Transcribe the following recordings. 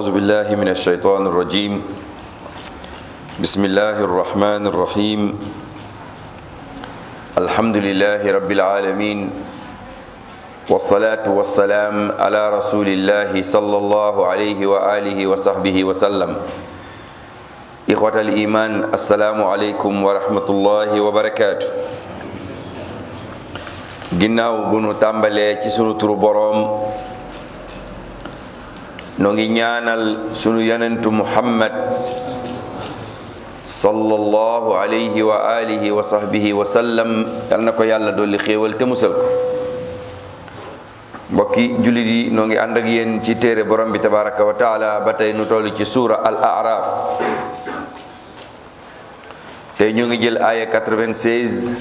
أعوذ بالله من الشيطان الرجيم بسم الله الرحمن الرحيم الحمد لله رب العالمين والصلاة والسلام على رسول الله صلى الله عليه وآله وصحبه وسلم إخوة الإيمان السلام عليكم ورحمة الله وبركاته ginnaaw bu nu tàmbalee ci sunu turu boroom noo ngi ñaanal sunu yonentu muhammad sallallahu alayhi wa alihi wa sahbihi wa sallam yal na ko yàlla dolli xéewal te musal ko mbokki jullit yi noo ngi ànd ak yéen ci téere borom bi tabaraka wa taala ba tey nu toll ci suura al araf tey ñu ngi jël aaya 96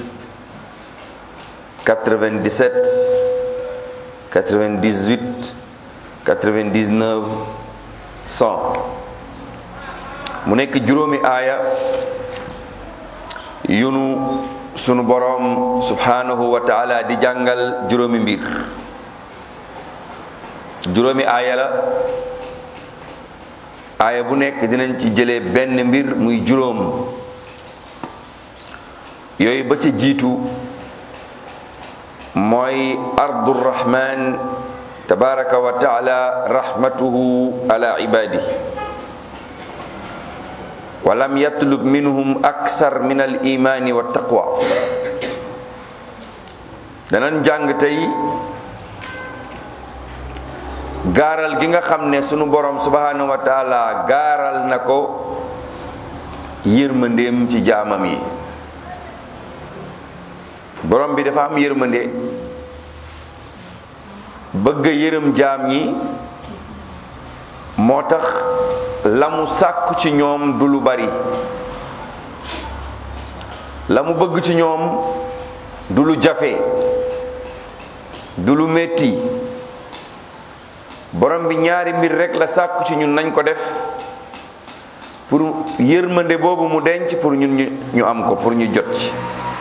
97 98 99 100 mu nekk juróomi aaya yunu sunu boroom subhanahu wa taala di jàngal juróomi mbir juróomi aaya la aaya bu nekk dinañ ci jëlee benn mbir muy juróom yooyu ba ci jiitu mooy ardu rahman tabaraka wa taala rahmatuhu ala ibadi walam yatlub minhum aksar min al imani wa taqwa danañ jàng tey gaaral gi nga xam ne sunu borom subhanahu wa taala gaaral na ko yërmandeem ci jaamam yi borom bi dafa am yërmande bëgg yërëm jaam ñi moo tax la mu sàkku ci ñoom du lu bari la mu bëgg ci ñoom du lu jafe du lu metti borom bi ñaari mbir rekk la sàkku ci ñun nañ ko def pour yërmande boobu mu denc pour ñun ñu am ko pour ñu jot ci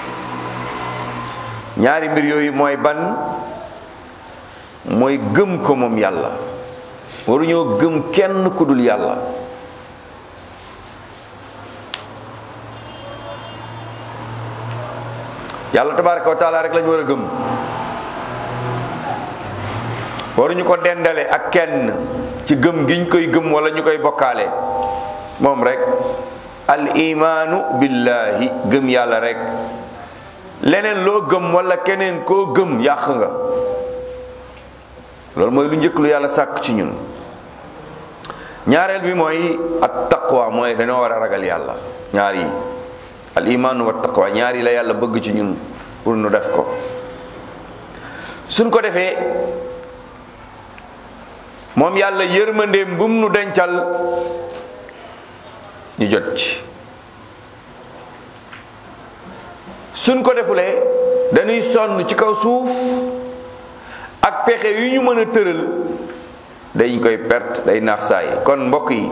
ñaari mbir yooyu mooy ban mooy gëm ko moom yàlla waruñoo gëm kenn ku dul yàlla yàlla tabaraka wa taala rek lañu war a gëm waruñu ko dendale ak kenn ci gëm giñ koy gëm wala ñu koy bokkaale moom rek al imaanu billahi gëm yàlla rek leneen loo gëm wala keneen koo gëm yàq nga loolu mooy lu njëkk lu yàlla sàkk ci ñun ñaareel bi mooy at taqwa mooy dañoo war a ragal yàlla ñaar yi al imaanu wa taqwa ñaar yi la yàlla bëgg ci ñun pour nu def ko suñ ko defee moom yàlla yërmandeem bum nu dencal ñu jot ci suñ ko defulee dañuy sonn ci kaw suuf ak pexe yu ñu mën a tëral dañ koy perte day naax saay kon mbokk yi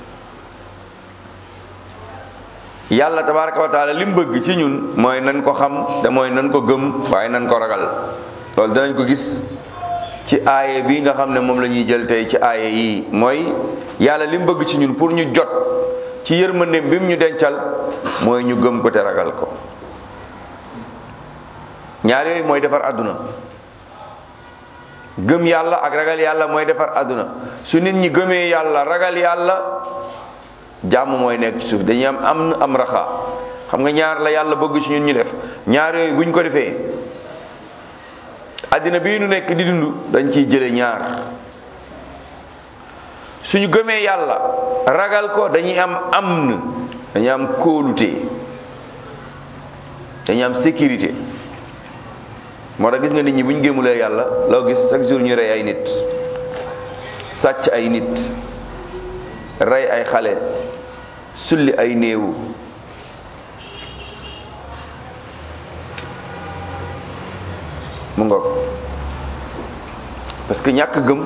yàlla tabaraka wa taala li mu bëgg ci ñun mooy nan ko xam te mooy nan ko gëm waaye nan ko ragal loolu danañ ko gis ci aaye bi nga xam ne moom la ñuy jël tey ci aaye yi mooy yàlla li mu bëgg ci ñun pour ñu jot ci yërmandeem bi mu ñu dencal mooy ñu gëm ko te ragal ko ñaar yooyu mooy defar àdduna gëm yàlla ak ragal yàlla mooy defar àdduna su nit ñi gëmee yàlla ragal yàlla jàmm mooy nekk ci suuf dañuy am am am raxa xam nga ñaar la yàlla bëgg ci ñun ñu def ñaar yooyu buñ ko defee àddina bii nu nekk di dund dañ ciy jële ñaar suñu gëmee yàlla ragal ko dañuy am amn dañuy am kóolute dañuy am sécurité moo tax gis nga nit ñi bu ñu gémmulee yàlla loo gis chaque jour ñu rey ay nit sàcc ay nit rey ay xale sulli ay néewu mu ngoog parce que ñàkk gëm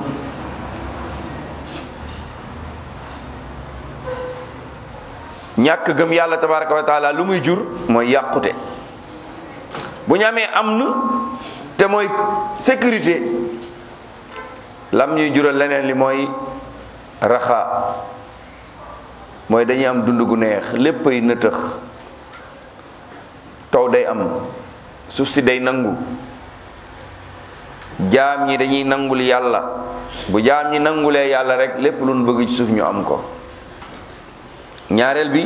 ñàkk gëm yàlla tabaraka wa taala lu muy jur mooy yàqute bu ñu amee am na te mooy sécurité lam ñuy jural leneen li mooy raxa mooy dañuy am dund gu neex léppay nëtëx taw day am suuf si day nangu jaam ñi dañuy nangul yàlla bu jaam ñi nangulee yàlla rek lépp lu nu bëgg ci suuf ñu am ko ñaareel bi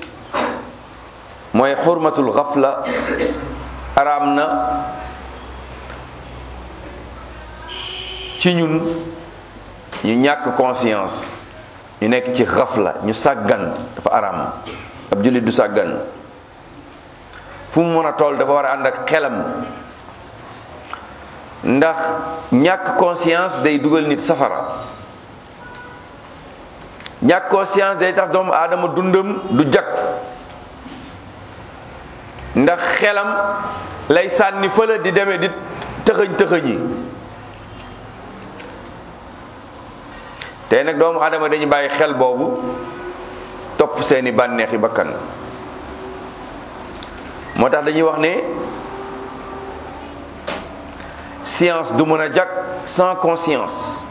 mooy xurmatul xafla araam na ci ñun ñu ñàkk conscience ñu nekk ci xafla ñu sàggan dafa araam ab jullit du sàggan fu mu mën a toll dafa war a ànd ak xelam ndax ñàkk conscience day dugal nit safara ñàkk conscience day tax doomu aadama dundam du jag ndax xelam lay sànni fële di demee di tëxëñ tëxëñi tey nag doomu aadama dañu bàyyi xel boobu topp seeni bànneexi bakkan moo tax dañuy wax ne science du mën a jag sans conscience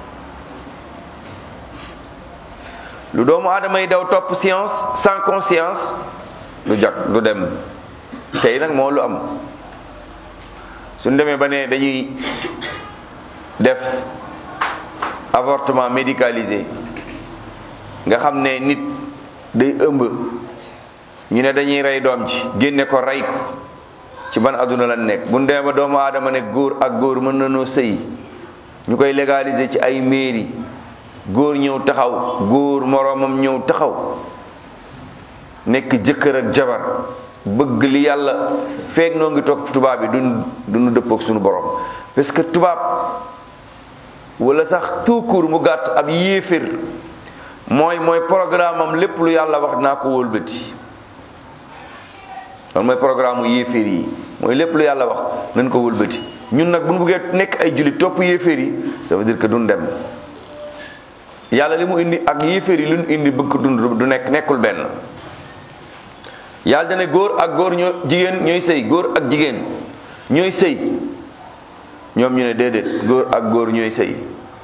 lu doomu aadama yi daw topp science sans conscience du jag du dem tey nag moo lu am suñ demee ba ne dañuy def avortement médicalisé nga xam ne nit day ëmb ñu ne dañuy rey doom ji génne ko rey ko ci ban adduna la nekk bu ñu demee ba doomu aadama ne góor ak góor mën na noo sëy ñu koy légaliser ci ay mairie góor ñëw taxaw góor moroomam ñëw taxaw nekk jëkkër ak jabar bëgg li yàlla feeg noo ngi toog tubaab bi duñ duñu dëppook suñu borom parce que tubaab wala sax tout court mu gàtt ab yéefér mooy mooy programme am lépp lu yàlla wax naa ko wëlbati loolu mooy programme mu yéeféer yi mooy lépp lu yàlla wax nañ ko wëlbati ñun nag bu ñu bëggee nekk ay jullit topp yéeféer yi ça veut dire que duñ dem yàlla li mu indi ak yéeféer yi lu ñu indi bëgg ko dund du nekk nekkul benn yàlla dana góor ak góor ñoo jigéen ñooy sëy góor ak jigéen ñooy sëy ñoom ñu ne déedéet góor ak góor ñooy sëy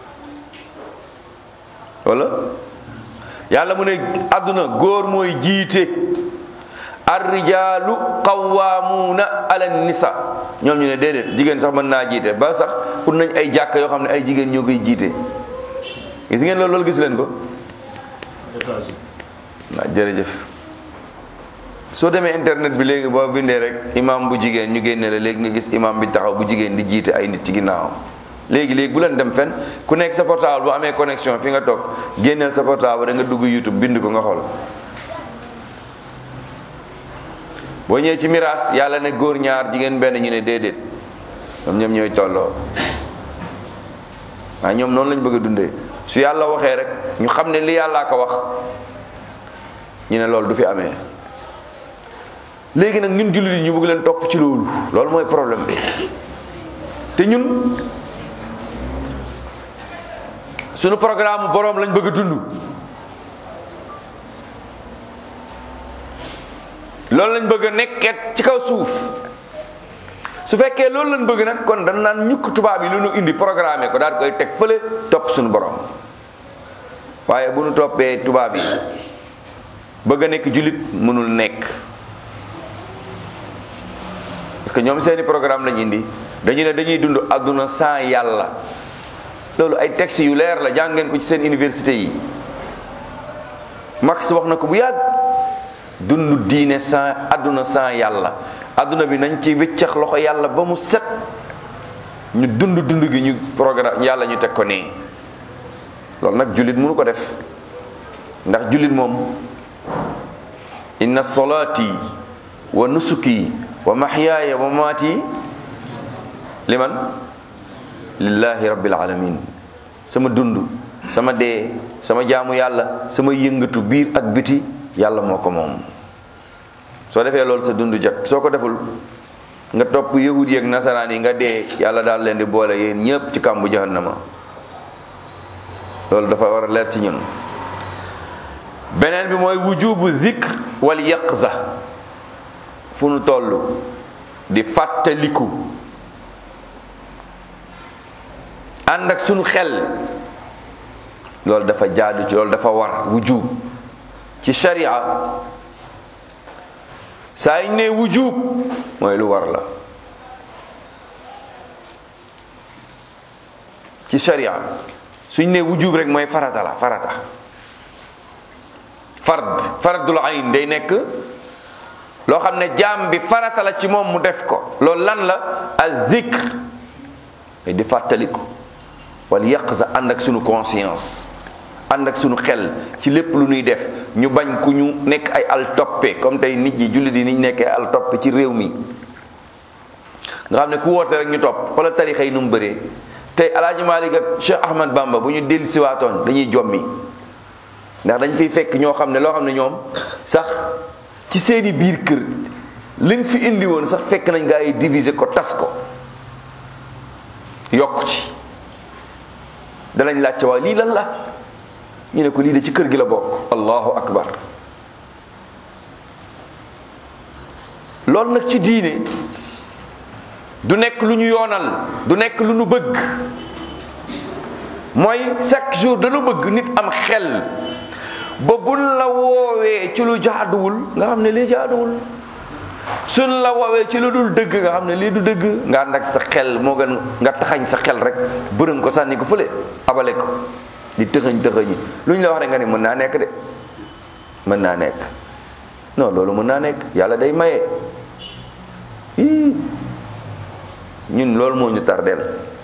wala yàlla mu ne àdduna góor mooy jiite arrijaalu qawwaamuuna ala nisa ñoom ñu ne déedéet jigéen sax mën naa jiite ba sax pour nañ ay jàkk yoo xam ne ay jigéen ñoo koy jiite gis ngeen loolu loolu gis leen ko waaw jërëjëf soo demee internet bi léegi boo bindee rek imam bu jigéen ñu génne la léegi nga gis imam bi taxaw bu jigéen di jiite ay nit ci ginnaawam léegi léegi bu leen dem fenn ku nekk sa portable bu amee connexion fi nga toog génneel sa portable da nga dugg YouTube bind ko nga xool boo ñëwee ci miraas yàlla ne góor ñaar jigéen benn ñu ne déedéet ñoom ñoom ñooy tolloo waaye ñoom noonu lañ bëgg a dundee su yàlla waxee rek ñu xam ne li yàllaa ko wax ñu ne loolu du fi amee léegi nag ñun jullit yi ñu bëgg leen topp ci loolu loolu mooy problème bi te ñun sunu programme boroom lañ bëgg a dund loolu lañ bëgg a nekket ci kaw suuf su fekkee loolu lañ bëgg nag kon dañ naan ñukk tubaab yi lu nu indi programme ko daal koy teg fële topp suñu borom waaye bu nu toppee tubaab yi bëgg a nekk jullit mënul nekk parce que ñoom seeni programme lañ indi dañu ne dañuy dund àdduna sans yàlla loolu ay textes yu leer la jàng ngeen ko ci seen université yi Marx wax na ko bu yàgg dund diine sans àdduna sans yàlla àdduna bi nañ ci wiccax loxo yàlla ba mu set ñu dund dund gi ñu programme yàlla ñu teg ko nii loolu nag jullit mënu ko def ndax jullit moom inna salaati wa nusuki wa mahyaaya wa mamaati liman lillahi rabbil alamin sama dund sama dee sama jaamu yàlla sama yëngatu biir ak biti yàlla moo ko moom soo defee loolu sa dund jot soo ko deful nga topp yahud yeeg nasaraan yi nga dee yàlla daal leen di boole yéen ñëpp ci kàmbu jahannama loolu dafa war a leer ci ñun beneen bi mooy wujubu zikr wal yaqza fu nu toll di fàttaliku ànd ak sunu xel loolu dafa jaadu ci loolu dafa war wujub ci sharia saa ñu ne wujub mooy lu war la ci sharia suñ ne wujub rek mooy farata la farata fard fardul ayn day nekk loo xam ne jaam bi farata la ci moom mu def ko loolu lan la al zikr mais di fàttaliku wala yàq sa ànd ak sunu conscience ànd ak sunu xel ci lépp lu ñuy def ñu bañ ku ñu nekk ay al toppe comme tey nit ñi jullit yi niñ nekkee al toppe ci réew mi nga xam ne ku woote rek ñu topp wala tarixa yi nu mu bëree tey alaaji Maalik ak Cheikh Ahmad Bamba bu ñu dellu siwaatoon dañuy jommi ndax dañ fiy fekk ñoo xam ne loo xam ne ñoom sax ci seeni biir kër liñ fi indi woon sax fekk nañ gaa yi diviser ko tas ko yokk ci danañ laajte waa lii lan la ñu ne ko lii de ci kër gi la bokk allahu akbar loolu nag ci diine du nekk lu ñu yoonal du nekk lu ñu bëgg mooy chaque jour dañu bëgg nit am xel ba buñ la woowee ci lu jaaduwul nga xam ne lii jaaduwul suñ la woowee ci lu dul dëgg nga xam ne lii du dëgg nga ànd ak sa xel moo gën nga taxañ sa xel rek bërëng ko sànni ko fële abale ko di tëxëñ tëxëñi lu ñu la wax rek nga ne mën naa nekk de mën naa nekk non loolu mën naa nekk yàlla day maye ii ñun loolu moo ñu tardeel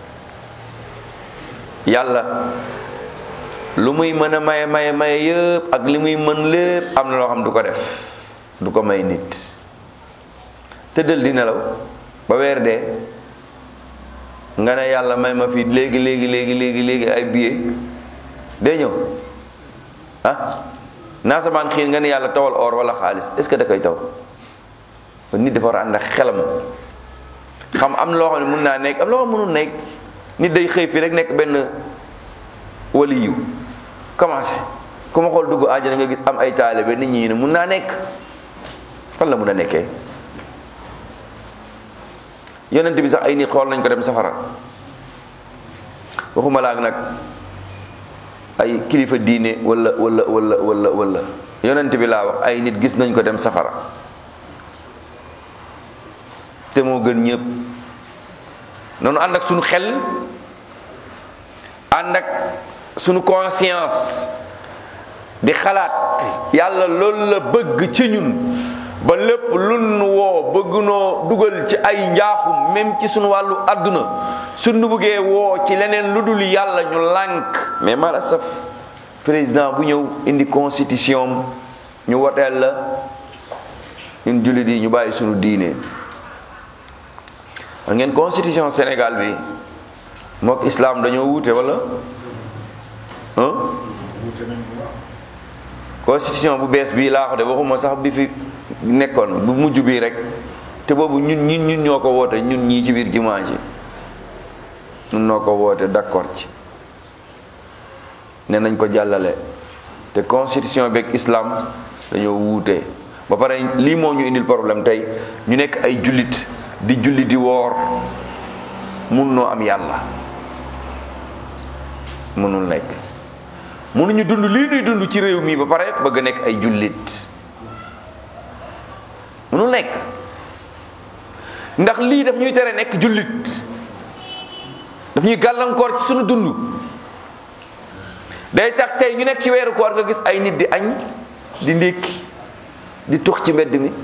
yàlla lu muy mën a maye maye maye yëpp ak li muy mën lépp am na loo xam du ko def du ko may nit tëddal di nelaw ba weer dee nga ne yàlla may ma fi léegi léegi léegi léegi léegi ay billet day ñëw ah naa samaan xiin nga ne yàlla tawal or wala xaalis est-ce que da koy taw nit dafa war a ànd ak xelam xam am loo xam ne mun naa nekk am loo xam mënul nekk nit day xëy fii rek nekk benn waliyu commencé ku ma xool dugg àjjana nga gis am ay taalibe nit ñi ne mun naa nekk fan la mun a nekkee yonent bi sax ay nit xool nañ ko dem safara waxuma la ak nag ay kilifa diine wala wala wala wala wala yonent bi laa wax ay nit gis nañ ko dem safara te moo gën ñëpp noonu ànd ak sunu xel ànd ak sunu conscience di xalaat yàlla loolu la bëgg ci ñun ba lépp lu nu woo bëgg noo dugal ci ay njaaxum même ci sunu wàllu àdduna sunu bëggee woo ci leneen lu dul yàlla ñu lànk mais mala saf président bu ñëw indi constitution ñu woteel la ñun jullit yi ñu bàyyi sunu diine xam ngeen constitution Sénégal bi mook islam dañoo wuute wala constitution bu bees bii laa ko de waxuma sax bi fi nekkoon bu mujj bii rek te boobu ñun ñun ñun ñoo ko woote ñun ñii ci biir jumaa ji ñun noo ko woote d'accord ci ne nañ ko jàllale te constitution beeg islam dañoo wuute ba pare lii moo ñu indil problème tey ñu nekk ay jullit di julli di woor mun noo am yàlla mënul nekk mënuñu dund lii nuy dund ci réew mi ba pare bëgg nekk ay jullit mënul nekk ndax lii daf ñuy tere nekk jullit daf ñuy gàllankoor ci sunu dund day tax tey ñu nekk ci weeru koor nga gis ay nit di añ di ndékki di tux ci mbedd mi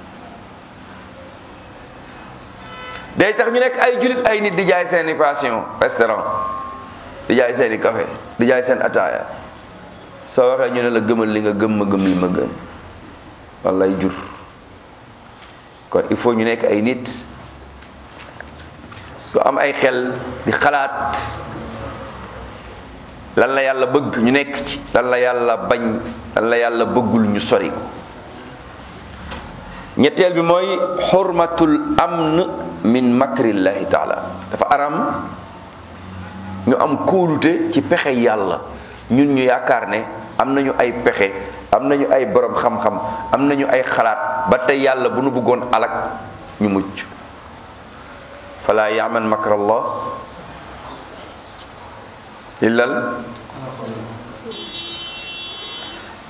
day tax ñu nekk ay jullit ay nit di jaay seeni passion restaurant di jaay seeni café di jaay seen ataaya soo waxee ñu ne la gëmal li nga gëm ma gëm li ma gëm wallay jur kon il faut ñu nekk ay nit su am ay xel di xalaat lan la yàlla bëgg ñu nekk ci lan la yàlla bañ lan la yàlla bëggul ñu sori ko ñetteel bi mooy xurmatul amn min makrillahi taala dafa aram ñu am kóolute ci pexe yàlla ñun ñu yaakaar ne am nañu ay pexe am nañu ay borom xam-xam am nañu ay xalaat ba tey yàlla bu nu bëggoon alak ñu mucc fala yaman makrallah illal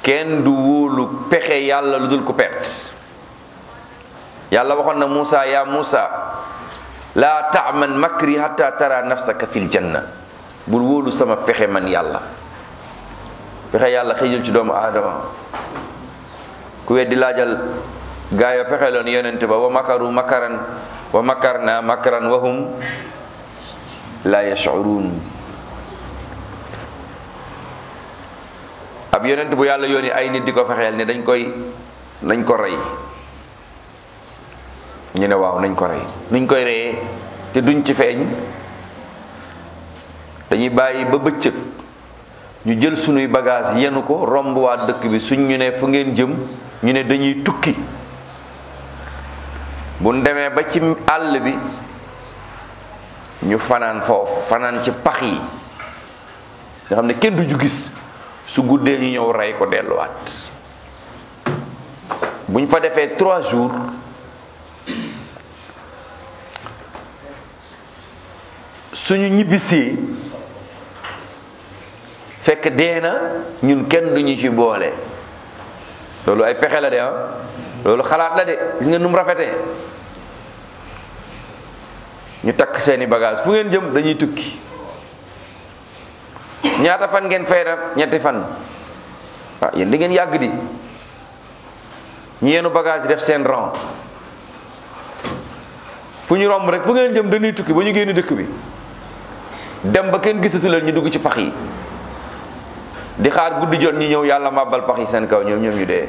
kenn du wóolu pexe yàlla lu dul ko perte yàlla waxoon na Muusa ya Muusa laa taaman makri hatta tara nafsaka fil janna bul wóolu sama pexe man yàlla pexe yàlla xëjul ci doomu aadama ku weddi laajal gaa yo pexe loon yonent ba wa makaru makaran wa makarna makaran wa hum la yash'urun ab yonent bu yàlla yónni ay nit di ko fexeel ne dañ koy nañ ko rey ñu ne waaw nañ ko rey nuñ koy reyee te duñ ci feeñ dañuy bàyyi ba bëccëg ñu jël sunuy bagage yenu ko romb waa dëkk bi suñ ñu ne fu ngeen jëm ñu ne dañuy tukki bu demee ba ci àll bi ñu fanaan foofu fanaan ci pax yi nga xam ne kenn du ju gis su guddee ñu ñëw rey ko delluwaat buñ fa defee trois jours suñu ñibbisee fekk dee na ñun kenn duñu ci boole loolu ay pexe la de ah loolu xalaat la de gis nga num rafetee ñu takk seeni bagage fu ngeen jëm dañuy tukki ñaata fan ngeen fay def ñetti fan waaw yéen da ngeen yàgg di ñu yenu bagage yi def seen rang fu ñu romb rek fu ngeen jëm dañuy tukki ba ñu génn dëkk bi dem ba kenn gisatu leen ñu dugg ci pax yi di xaar guddi jot ñu ñëw yàlla màbbal pax yi seen kaw ñoom ñoom ñu dee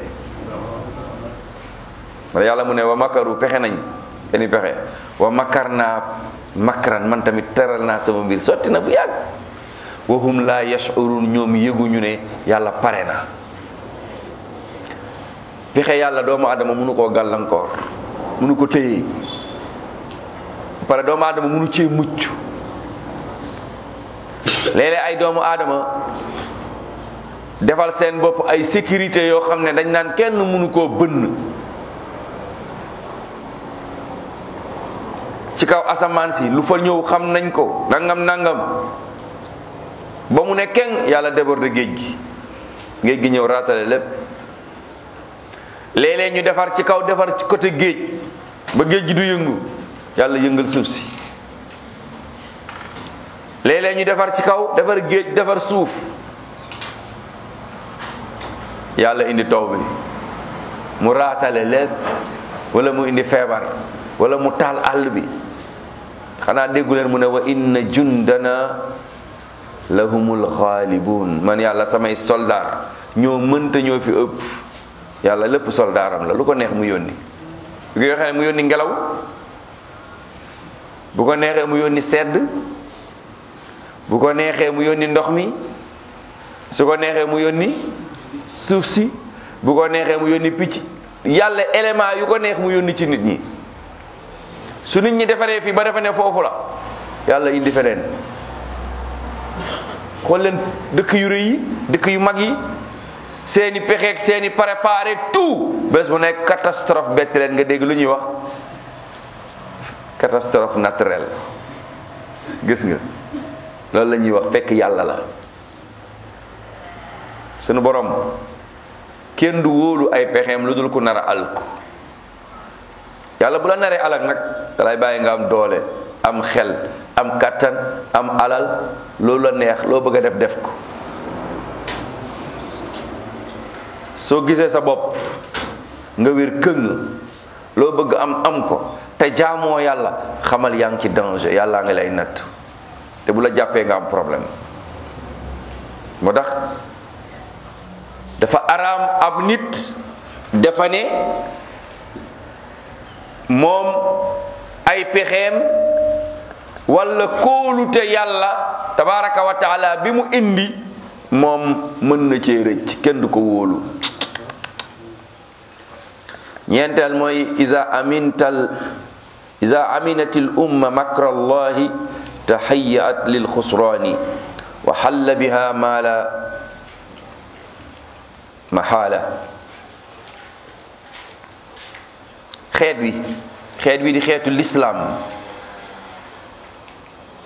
wala yàlla mu ne wa makaru pexe nañ seeni pexe wa makar naa makran man tamit teral naa sama mbir sotti na bu yàgg wa hum la yashurun ñoom yëguñu ne yàlla pare na pexe yàlla doomu adama mënu koo gàllankoor mënu ko téye pare doomu aadama mënu cee mucc léeg-léeg ay doomu aadama defal seen bopp ay sécurité yoo xam ne dañ naan kenn mënu koo bënn ci kaw asamaan si lu fa ñëw xam nañ ko nangam nangam ba mu ne keng yàlla déborde géej gi géej gi ñëw raatale lépp léeg-léeg ñu defar ci kaw defar ci côté géej ba géej gi du yëngu yàlla yëngal suuf si léeg-léeg ñu defar ci kaw defar géej defar suuf yàlla indi taw bi mu raatale lépp wala mu indi feebar wala mu taal àll bi xanaa déggu leen mu ne wa inna jundana lahumul xaalibun man yàlla samay soldaar ñoo mënta ñoo fi ëpp yàlla lépp soldaaram la lu ko neex mu yónni bu ko waxee mu yónni ngelaw bu ko neexee mu yónni sedd bu ko neexee mu yónni ndox mi su ko neexee mu yónni suuf si bu ko neexee mu yónni picc yàlla élément yu ko neex mu yónni ci nit ñi su nit ñi defaree fii ba defe ne foofu la yàlla indi feneen xool leen dëkk yu rëy yi dëkk yu mag yi seeni pexeeg seeni préparé tout bés bu nekk catastrophe bett leen nga dégg lu ñuy wax catastrophe naturelle gis nga loolu la ñuy wax fekk yàlla la sunu borom kenn du wóolu ay pexeem lu dul ku nar a alku yàlla bu la naree alak nag dalay bàyyi nga am doole am xel am kàttan am alal loolu la neex loo bëgg a def def ko soo gisee sa bopp nga wér këng loo bëgg am am ko te jaamoo yàlla xamal yaa ngi ci danger yàlla nga lay natt te bu la jàppee nga am problème moo tax dafa araam ab nit dafa ne moom ay pexeem wala kóolute yàlla tabaraka wa taala bi mu indi moom mën na cee rëcc kenn du ko wóolu ñeenteel mooy isa amintal isa aminatil umma makra allahi tahayyat lil xusraani wa xalla biha ma la mahala xeet wi xeet wi di xeetu lislaam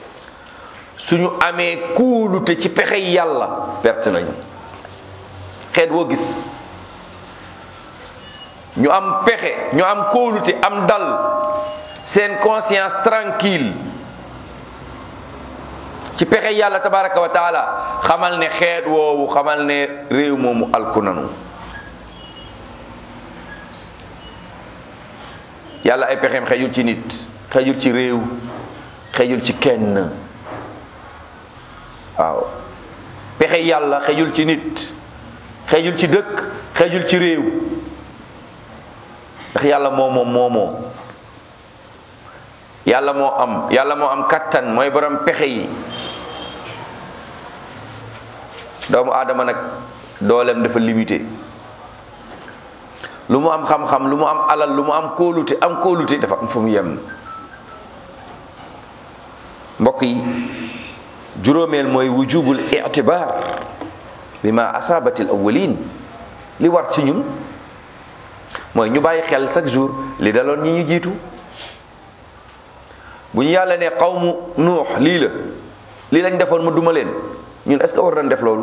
suñu amee kuulute ci pexey yàlla perte nañu xeet woo gis ñu am pexe ñu am kóolute am dal seen conscience tranquille ci pexe yàlla tabaraka wa taala xamal ne xeet woowu xamal ne réew moomu alku nanu yàlla ay pexeem xejul ci nit xejul ci réew xejul ci kenn waaw pexe yàlla xejul ci nit xejul ci dëkk xejul ci réew ndax yàlla moo moom moomoo yàlla moo am yàlla moo am kattan mooy borom pexe yi doomu aadama nag dooleem dafa limité lu mu am xam-xam lu mu am alal lu mu am kóolute am kóolute dafa am fu mu yem mbokk yi juróomeel mooy wujubul itibaar bi ma asaabatil awwalin li war ci ñun mooy ñu bàyyi xel chaque jour li daloon ñi ñu jiitu bu ñu yàlla ne qawmu nuux lii la lii lañ defoon ma duma leen ñun est-ce que war nañ def loolu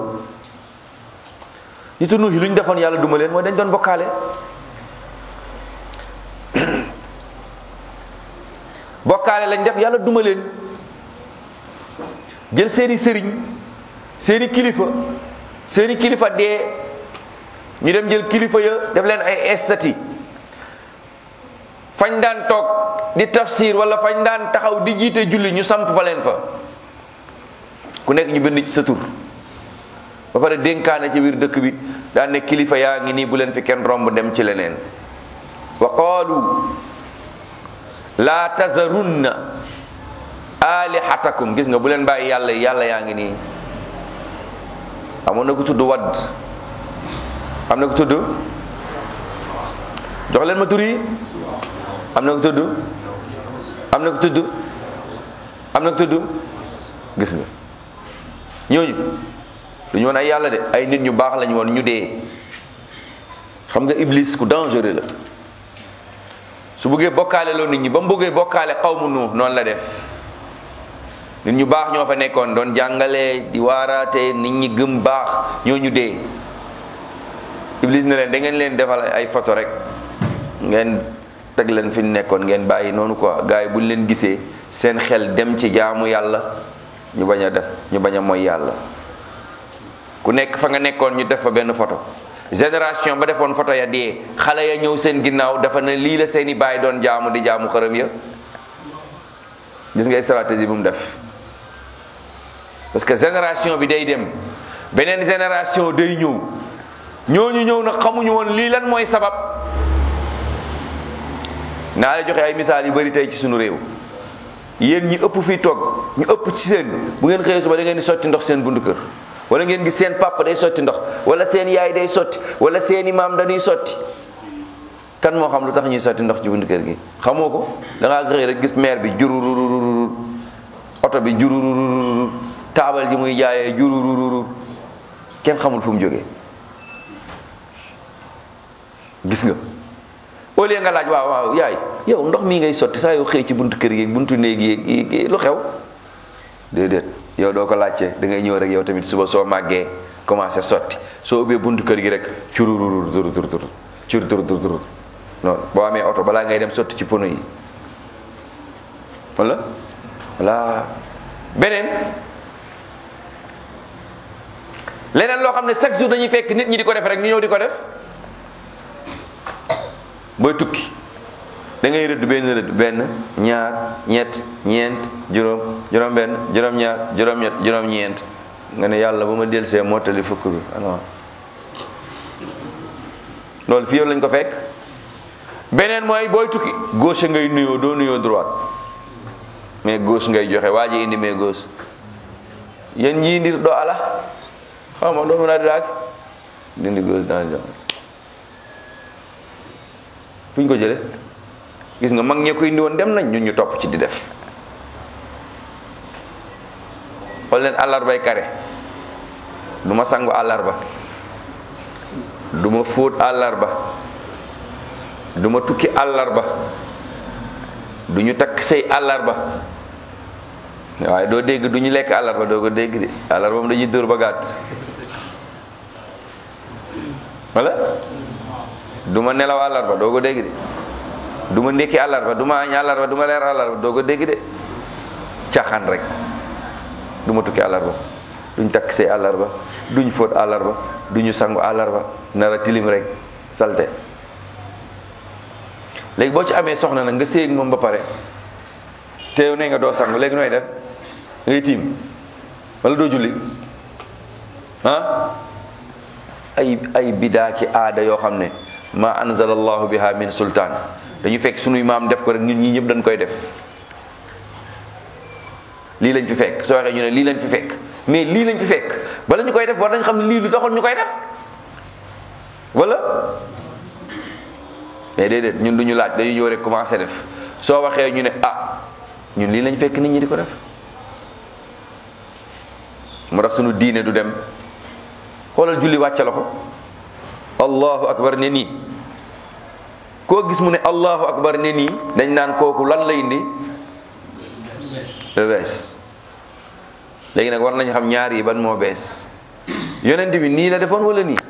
nitu nuux yi lu ñu defoon yàlla duma leen mooy dañ doon bokkaale bokkaale lañ def yàlla duma leen jël seeni sëriñ seeni kilifa seeni kilifa dee ñu dem jël kilifa ya def leen ay estati fañ daan toog di tafsir wala fañ daan taxaw di jiite julli ñu samp fa leen fa ku nekk ñu bind ci sa tur ba pare dénkaane ci biir dëkk bi daan ne kilifa yaa ngi nii bu leen fi kenn romb dem ci leneen wa qaalu laa tazarunna alihatakum gis nga bu leen bàyyi yàlla yàlla yaa ngi nii amoon na ko tudd wadd am na ko tudd jox leen ma tur yi am na ko tudd am na ko tudd am na ko tudd gis nga ñooñu du ñu woon ay yàlla de ay nit ñu baax lañu woon ñu dee xam nga iblis ku dangereux la su bëggee bokkaale loo nit ñi ba mu bëggee bokkaale xawmu nuux noonu la def nit ñu baax ñoo fa nekkoon doon jàngale di waaraate nit ñi gëm baax ñoo ñu dee iblis ne leen da ngeen leen defal ay photo rek ngeen teg leen fi nekkoon ngeen bàyyi noonu quoi gars yi buñ leen gisee seen xel dem ci jaamu yàlla ñu bañ a def ñu bañ a mooy yàlla ku nekk fa nga nekkoon ñu def fa benn photo génération ba defoon photo ya dee xale ya ñëw seen ginnaaw dafa ne lii la seeni baay doon jaamu di jaamu xërëm ya gis nga stratégie bu mu def parce que génération bi day dem beneen génération day ñëw ñooñu ñëw nag xamuñu woon lii lan mooy sabab naa la joxe ay misaal yu bari tey ci sunu réew yéen ñi ëpp fii toog ñu ëpp ci seen bu ngeen xëyee suba da ngeen di sotti ndox seen buntu kër wala ngeen gis seen papa day sotti ndox wala seen yaay day sotti wala seeni maam dañuy sotti kan moo xam lu tax ñuy sotti ndox ci buntu kër gi xamoo ko da ngaa xëy rek gis maire bi jururururur oto bi jururururur taabal ji muy jaayee jururururur kenn xamul fu mu jógee gis nga au lieu nga laaj waaw waaw yaay yow ndox mii ngay sotti saa yoo xëy ci buntu kër gi buntu néeg yi lu xew déedéet yow doo ko laajte da ngay ñëw rek yow tamit suba soo màggee commencé sotti soo ubbee buntu kër gi rek curururur tur tur tur cur tur tur tur non boo amee oto balaa ngay dem sotti ci pono yi wala voilà beneen leneen loo xam ne chaque jour dañuy fekk nit ñi di ko def rek ñu ñëw di ko def booy tukki da ngay rëdd benn rëdd benn ñaar ñett ñeent juróom juróom benn juróom ñaar juróom ñett juróom ñeent nga ne yàlla ba ma delsee mottali fukk bi alors loolu fii yow lañ ko fekk beneen mooy booy tukki gauche ngay nuyoo doo nuyoo droite mais gauche ngay joxe waa ji indi mais gauche yéen ñii ndir doo ala xaw ma doo mën a daag dindi gauche daal joxe fu ñu ko jële gis nga mag ñee ko indi woon dem nañ ñun ñu topp ci di def xool leen àllarbay kare du ma sangu àllarba du ma fóot àllarba du ma tukki àllarba du ñu takk say àllarba waaye doo dégg du ñu lekk àllarba doo ko dégg de àllarba moom dañuy dóor ba gàtt wala du ma nelaw àllarba doo ko dégg de du ma ndékki àllarba du ma añ àllarba du ma leer àllarba doo ko dégg de caaxaan rek du ma tukki àllarba duñ takk see àllarba duñ fóot àllarba duñu sangu àllarba nara tilim rek salte léegi boo ci amee soxna nag nga séeg moom ba pare teew ne nga doo sangu léegi nooy def ngay tiim wala doo julli ah ay ay bidaa ki aada yoo xam ne ma anzala allahu biha min sultaan dañu fekk sunuy maam def ko rek ñun ñi ñëpp dañ koy def lii lañ fi fekk soo waxee ñu ne lii lañ fi fekk mais lii lañ fi fekk bala ñu koy def war nañ xam ne lii lu taxoon ñu koy def wala mais déedéet ñun du ñu laaj dañuy ñëw rek commencé def soo waxee ñu ne ah ñun lii lañ fekk nit ñi di ko def mu tax sunu diine du dem xoolal julli wàcce loxo allahu akbar ne nii koo gis mu ne allahu akbar ne nii dañ naan kooku lan la indi lu bees léegi nag war nañ xam ñaar yi ban moo bees yonent bi nii la defoon wala nii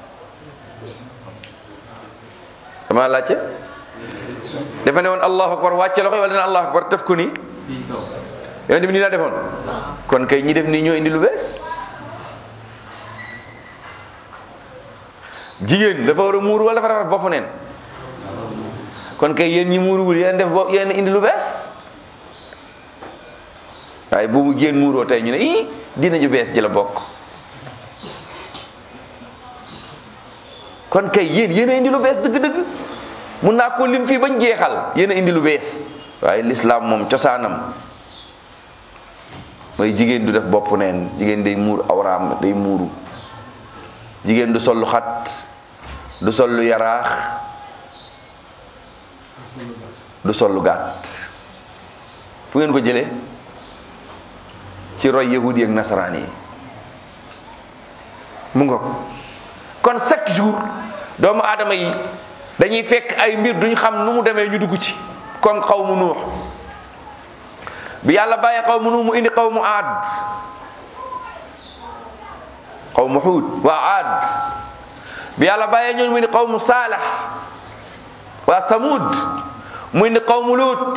dama laajte dafa ne woon allahu akbar wàcce loxo wala ne allahu akbar tëf ko nii yonent bi nii la defoon kon kay ñi def nii ñoo indi lu bees jigéen dafa war a muuru wala dafa rafet bopp neen kon kay yéen ñi muuruwul yéen def bopp yéen indi lu bees waaye bu mu jigéen muuroo tey ñu ne ii dina ju bees ji la bokk kon kay yéen yéen a indi lu bees dëgg-dëgg mun naa ko lim fii bañ jeexal yéen a indi lu bees waaye lislaam moom cosaanam mooy jigéen du def bopp neen jigéen day muur awraam day muuru jigéen du sol lu xat du sol lu yaraax du sol lu gàtt fu ngeen ko jëlee ci roy yahudi ak nasaraan yi mu nga ko kon chaque jour doomu aadama yi dañuy fekk ay mbir duñ xam nu mu demee ñu dugg ci comme xaw mu nuux bi yàlla bàyyee xaw mu nuux mu indi xaw mu aad xaw mu xuud waa aad bi yàlla bàyyee ñooñu mu indi xaw mu saalax waa thamud mu indi xaw mu luut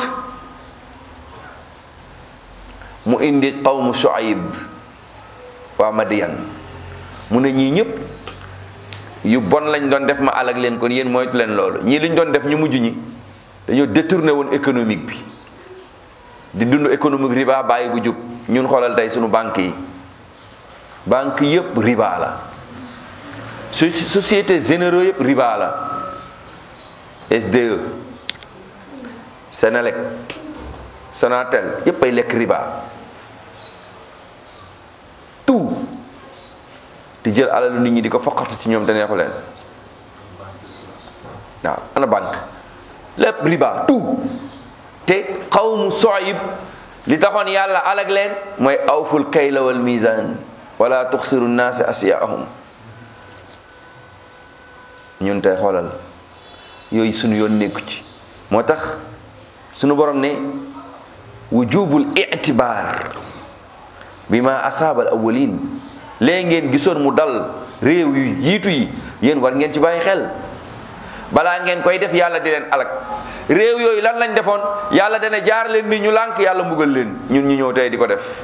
mu indi xaw mu shuayb waa madiyan mu ne ñii ñëpp yu bon lañ doon def ma alag leen kon yéen moytu leen loolu ñii liñ doon def ñu mujj ñi dañoo détourné woon économique bi di dund économique riba bàyyi bu jub ñun xoolal tey suñu banque yi banque yëpp riba la su société généraux yëpp riba la SDE Senelec Sonatel yëpp ay lekk riba tout di jël alalu nit ñi di ko foqatu ci ñoom te neexu leen waaw ana banque lépp riba tout te xawmu soyib li taxoon yàlla alag leen mooy awful kayla wal mizan wala tuxsiru nnaasi asiyaahum ñun tey xoolal yooyu sunu yoon nekku ci moo tax sunu borom ne wujubul itibaar bi ma asaabal awwalin léegi ngeen gisoon mu dal réew yu jiitu yi yéen war ngeen ci bàyyi xel balaa ngeen koy def yàlla di leen alak réew yooyu lan lañ defoon yàlla dana jaar leen ni ñu lànk yàlla mbugal leen ñun ñu ñëw tey di ko def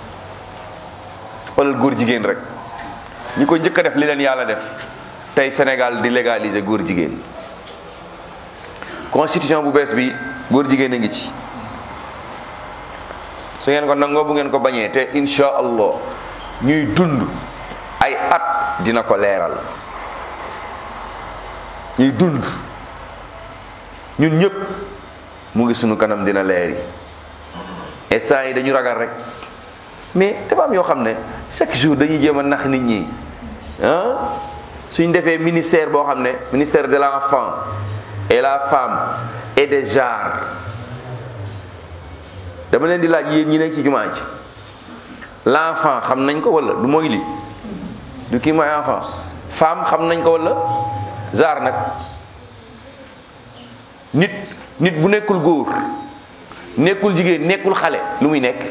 wala góor jigéen rek ñi ko njëkk a def li leen yàlla def tey Sénégal di légaliser góor jigéen constitution bu bees bi góor jigéen a ngi ci su ngeen ko nangoo bu ngeen ko bañee te insha allah ñuy dund ay at dina ko leeral ñuy dund ñun ñëpp mu ngi sunu kanam dina leeri instant yi dañu ragal rek mais dafa am yoo xam ne chaque jour dañuy jéem a nax nit ñi ah suñ defee ministère boo xam ne ministère de l'enfant et la femme et des genres dama leen di laaj yéen ñi nekk ci jumaa ji l'enfant xam nañ ko wala du mooy li du kii mooy enfant femme xam nañ ko wala genre nag nit nit bu nekkul góor nekkul jigéen nekkul xale lu muy nekk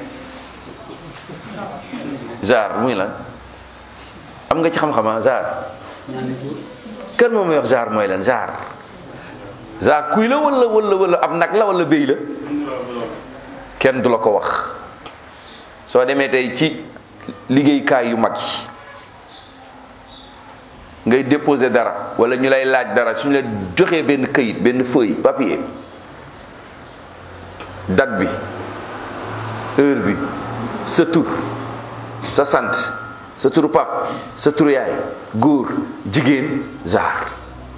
genre muy lan am nga ci xam-xama genre kan moom may wax genre mooy lan genre genre kuy la wala wala wala ab nag la wala béy la kenn du la ko wax soo demee tey ci liggéeykaay yu mag yi ngay déposer dara wala ñu lay laaj dara suñu la joxee benn këyit benn feuille papier date bi heure bi sa tur sa sant sa turu pap sa turu yaay góor jigéen zaar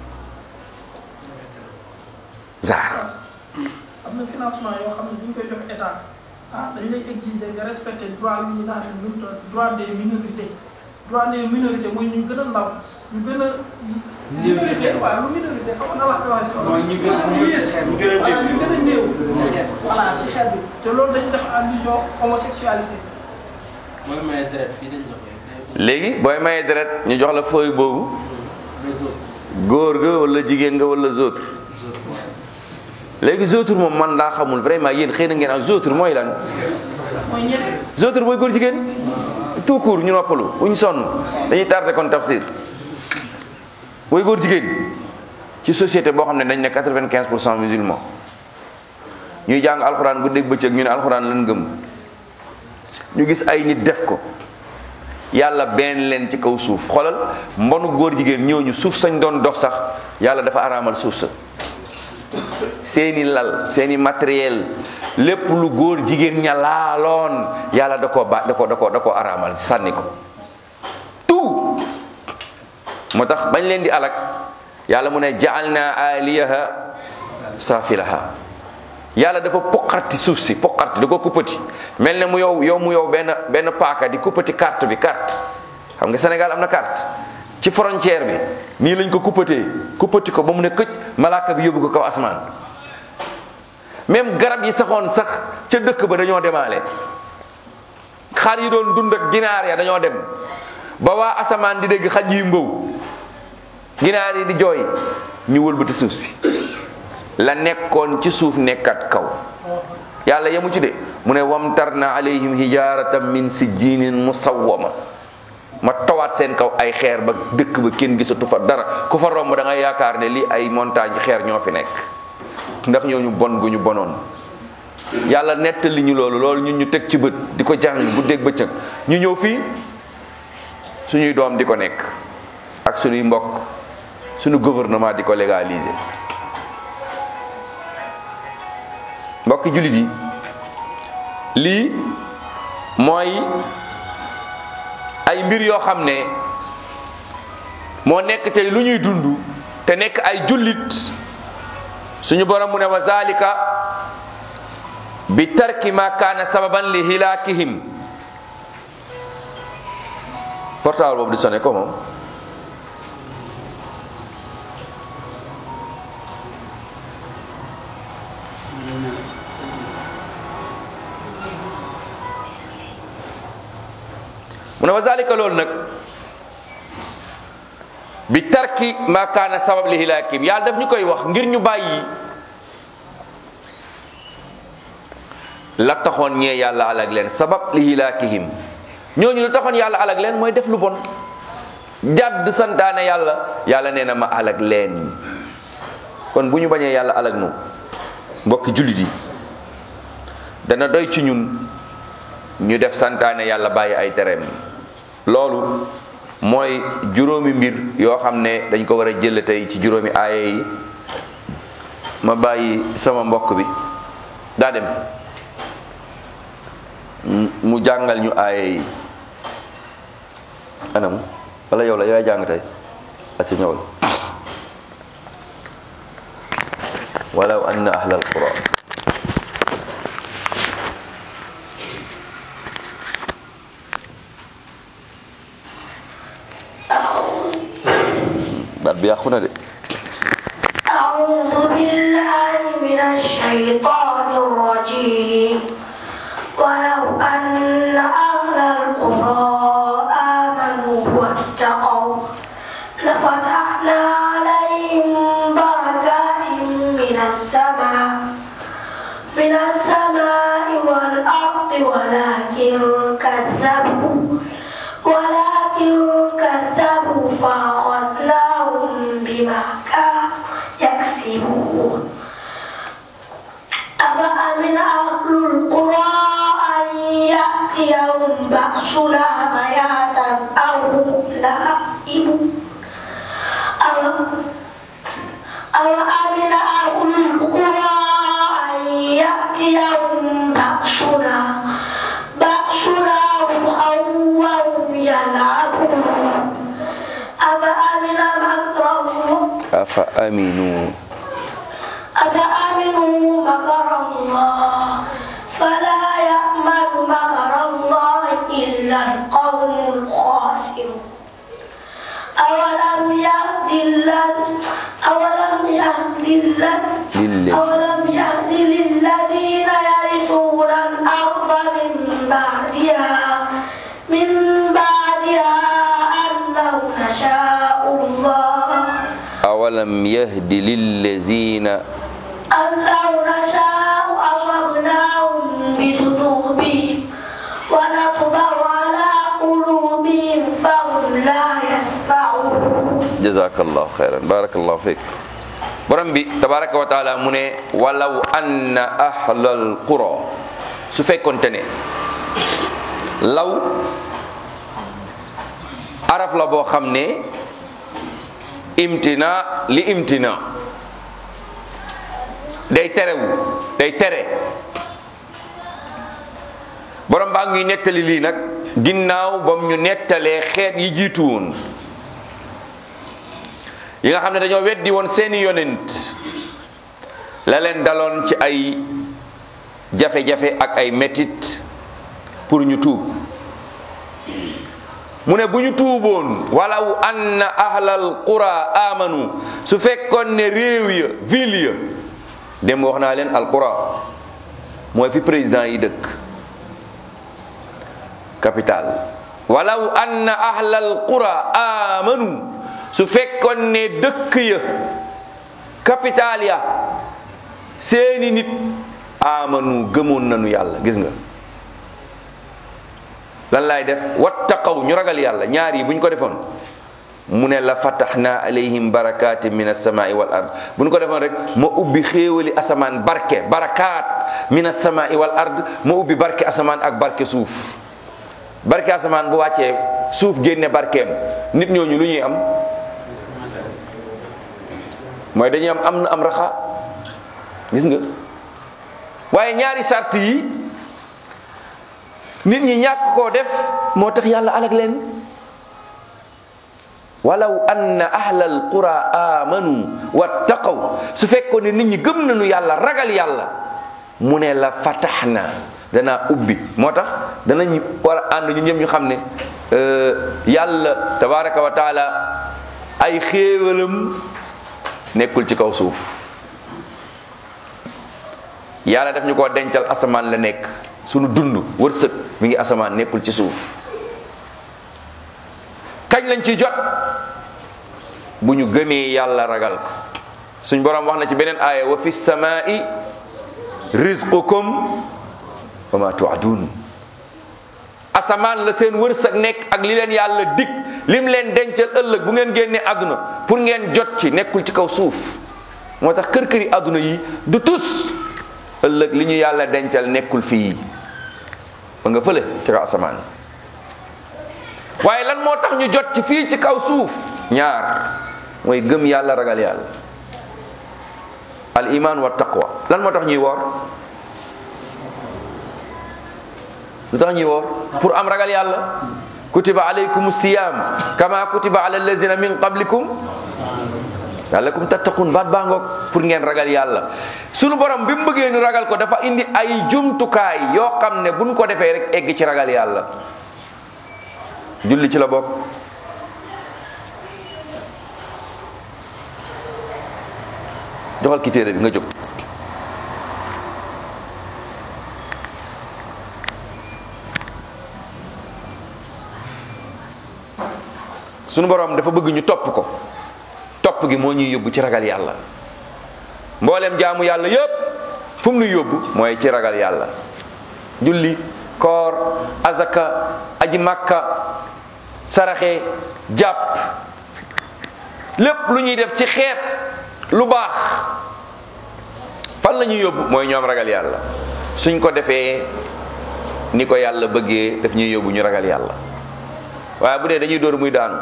zaar am na financement yoo xam ne bu ñu koy jox état ah dañ lay exiger nga respecter droit yu ñu naan lu mu doon droit des minorités droit des minorités mooy ñu gën a ndaw ñu gën a. minorité waaw lu minorité xam nga la ko waxee si mooy ñu gën a ñu yées ñu gën a voilà ñu gën a néew. xeet. voilà si xeet bi te loolu dañu def allusion homosexualité. mooy may deret fii dañ la koy léegi booy mayee deret ñu jox la feuille boobu les autres góor ga wala jigéen nga wala zootur les autres waaw. léegi zootur moom man daa xamul vraiment yéen xëy na ngeen am zootur mooy lan mooy ñeneen. zootur mooy góor jigéen tout court ñu noppalu bu ñu sonn dañuy tardé kon tafsir mooy góor jigéen ci société boo xam ne dañ ne quatre-vingt-quinze pour cent musulman ñuy jàng alxuraan bu dégg bëccëg ñu ne alxuraan lan gëm ñu gis ay nit def ko yàlla benn leen ci kaw suuf xoolal mbonu góor jigéen ñooñu suuf sañ doon dox sax yàlla dafa araamal suuf sa seeni lal seeni matériel lépp lu góor jigéen ña laaloon yàlla da koo ba da ko da ko da koo araamal sànni ko tout moo tax bañ leen di alak yàlla mu ne ja'alna aliyaha safilaha yàlla dafa poqarti suuf si poqarti da ko kuppati mel ne mu yow yow mu yow benn benn paaka di kuppati carte bi carte xam nga Sénégal am na carte ci frontière bi nii lañ ko kuppatee kuppati ko ba mu ne këcc malaaka bi yóbbu ko kaw asmaan même garab yi saxoon sax ca dëkk ba dañoo demaale xar yi doon dund ak ginaar ya dañoo dem ba waa asamaan di dégg xaj yi mbow ginaar yi di jooy ñu wëlbati suuf si la nekkoon ci suuf nekkat kaw yàlla yemu ci de mu ne wamtarna alayhim hijaratan min sijjinin musawwama ma tawaat seen kaw ay xeer ba dëkk ba kenn gisatu fa dara ku fa romb da ngay yaakaar ne lii ay montagne xeer ñoo fi nekk ndax ñooñu bon gu ñu bonoon yàlla nettali ñu loolu loolu ñun ñu teg ci bët di ko jàng bu dégg bëccëg ñu ñëw fii suñuy doom di ko nekk ak suñuy mbokk suñu gouvernement di ko légaliser mbokki jullit yi lii mooy ay mbir yoo xam ne moo nekk tey lu ñuy dund te nekk ay jullit suñu borom mu ne wa zalika bi tarki ma kaana sababan li hilaakihim portable boobu di sonné ko moom mu ne wa zalika loolu nag bi tarki ma kaana sabab li hilaakim yàlla daf ñu koy wax ngir ñu bàyyi la taxoon ñee yàlla alag leen sabab li hilaakihim ñooñu la taxoon yàlla alag leen mooy def lu bon jàdd santaane yàlla yàlla nee na ma alag leen kon bu ñu bañee yàlla alag nu mbokki jullit yi dana doy ci ñun ñu def santaane yàlla bàyyi ay tereem loolu mooy juróomi mbir yoo xam ne dañ ko war a jël tey ci juróomi aaya yi ma bàyyi sama mbokk bi daa dem mu jàngal ñu aaya yi anam wala yow la yaay jàng tey a ci ñëwal walaw anna ahlal qura baat bi yàqu na de أعوذ بالله من الشيطان الرجيم ولو أن أهل القرى آمنوا واتقوا لفتحنا عليهم بركات من السماء من السماء والأرض ولكن كذبوا ولكن كذبوا فأخذناهم بما كانوا يكسبون أفأمن أهل القرى أن يأتيهم بأسنا بياتا أو هم نائمون أوأمن أهل القرى أن يأتيهم بأسنا بأسنا ضحى وهم يلعبون أفأمن مكر الله afa aminu أفأمنوا مكر الله فلا يأمن مكر الله إلا القوم الخاسرون أولم يهد الذ- أولم يهد الذ- للذي- أولم يهد للذين يرثون الأرض من بعدها من بعدها أن لو نشاء الله awalam yahdi lillazina أن لو نشاء أصبناهم بذنوبهم ونطبع على قلوبهم فهم لا يسمعون jazakallahu xayran barakallahu fik borom bi tabaraka wa taala mu ne walaw anna ahlal qura su fekkonte ne law araf la boo xam ne imtina li imtina day terewu day tere borom baa ngi nettali lii nag ginnaaw bam ñu nettalee xeet yi jiitu woon yi nga xam ne dañoo weddi woon seeni yonent la leen daloon ci ay jafe-jafe ak ay metit pour ñu tuub mu ne bu ñu tuuboon walaw anna ahlal qura amanu su fekkoon ne réew ya ville ya dem wax naa leen al qura mooy fi président yi dëkk capital walaw anna ahlal qura amanu su fekkoon ne dëkk ya capital ya seeni nit amanu gëmoon nañu yàlla gis nga lan laay def wattaqaw ñu ragal yàlla ñaar yi bu ñu ko defoon mu ne la fataxna alayhim barakatin min alsamai wal ard bu ñu ko defoon rek ma ubbi xéewali asamaan barke barakaat min alsamai wal ard ma ubbi barke asamaan ak barke suuf barke asamaan bu wàccee suuf génne barkeem nit ñooñu lu ñuy am mooy dañuy am am na am raxa gis nga waaye ñaari sart yi nit ñi ñàkk koo def moo tax yàlla alag leen walaw anna ahlal qura amanu wattaqaw su fekkoon ne nit ñi gëm nañu yàlla ragal yàlla mu ne la fataxna danaa ubbi moo tax danañ war a ànd ñu ñëpp ñu xam ne yàlla tabaraka wa taala ay xéewalam nekkul ci kaw suuf yàlla daf ñu ko dencal asamaan la nekk sunu dund wërsëg mi ngi asamaan nekkul ci suuf kañ lañ ci jot bu ñu gëmee yàlla ragal ko suñ borom wax na ci beneen aaya wa fi samaa'i rizqukum wa ma tuadun asamaan la seen wërsëg nekk ak li leen yàlla dig lim leen dencal ëllëg bu ngeen génnee àdduna pour ngeen jot ci nekkul ci kaw suuf moo tax kër këri àdduna yi du tus ëllëg li ñu yàlla dencal nekkul fii ba nga fële ci kaw asamaan waaye lan moo tax ñu jot ci fii ci kaw suuf ñaar mooy gëm yàlla ragal yàlla al iman wa taqwa lan moo tax ñuy woor lu tax ñuy woor pour am ragal yàlla kutiba alaykum siyam kama kutiba ala allazina min qablikum la'allakum tattaqun baat baa ngoog pour ngeen ragal yàlla sunu borom bi mu bëggee ñu ragal ko dafa indi ay jumtukaay yoo xam ne buñ ko defee rek egg ci ragal yàlla julli ci la bokk joxal ki téere bi nga jóg sunu borom dafa bëgg ñu topp ko topp gi moo ñuy yóbbu ci ragal yàlla mboolem jaamu yàlla yépp fu mu nuy yóbbu mooy ci ragal yàlla julli koor azaka aji makka saraxe jàpp lépp lu ñuy def ci xeet lu baax fan la ñuy yóbbu mooy ñoom ragal yàlla suñ ko defee ni ko yàlla bëggee daf ñuy yóbbu ñu ragal yàlla waaye bu dee dañuy dóor muy daanu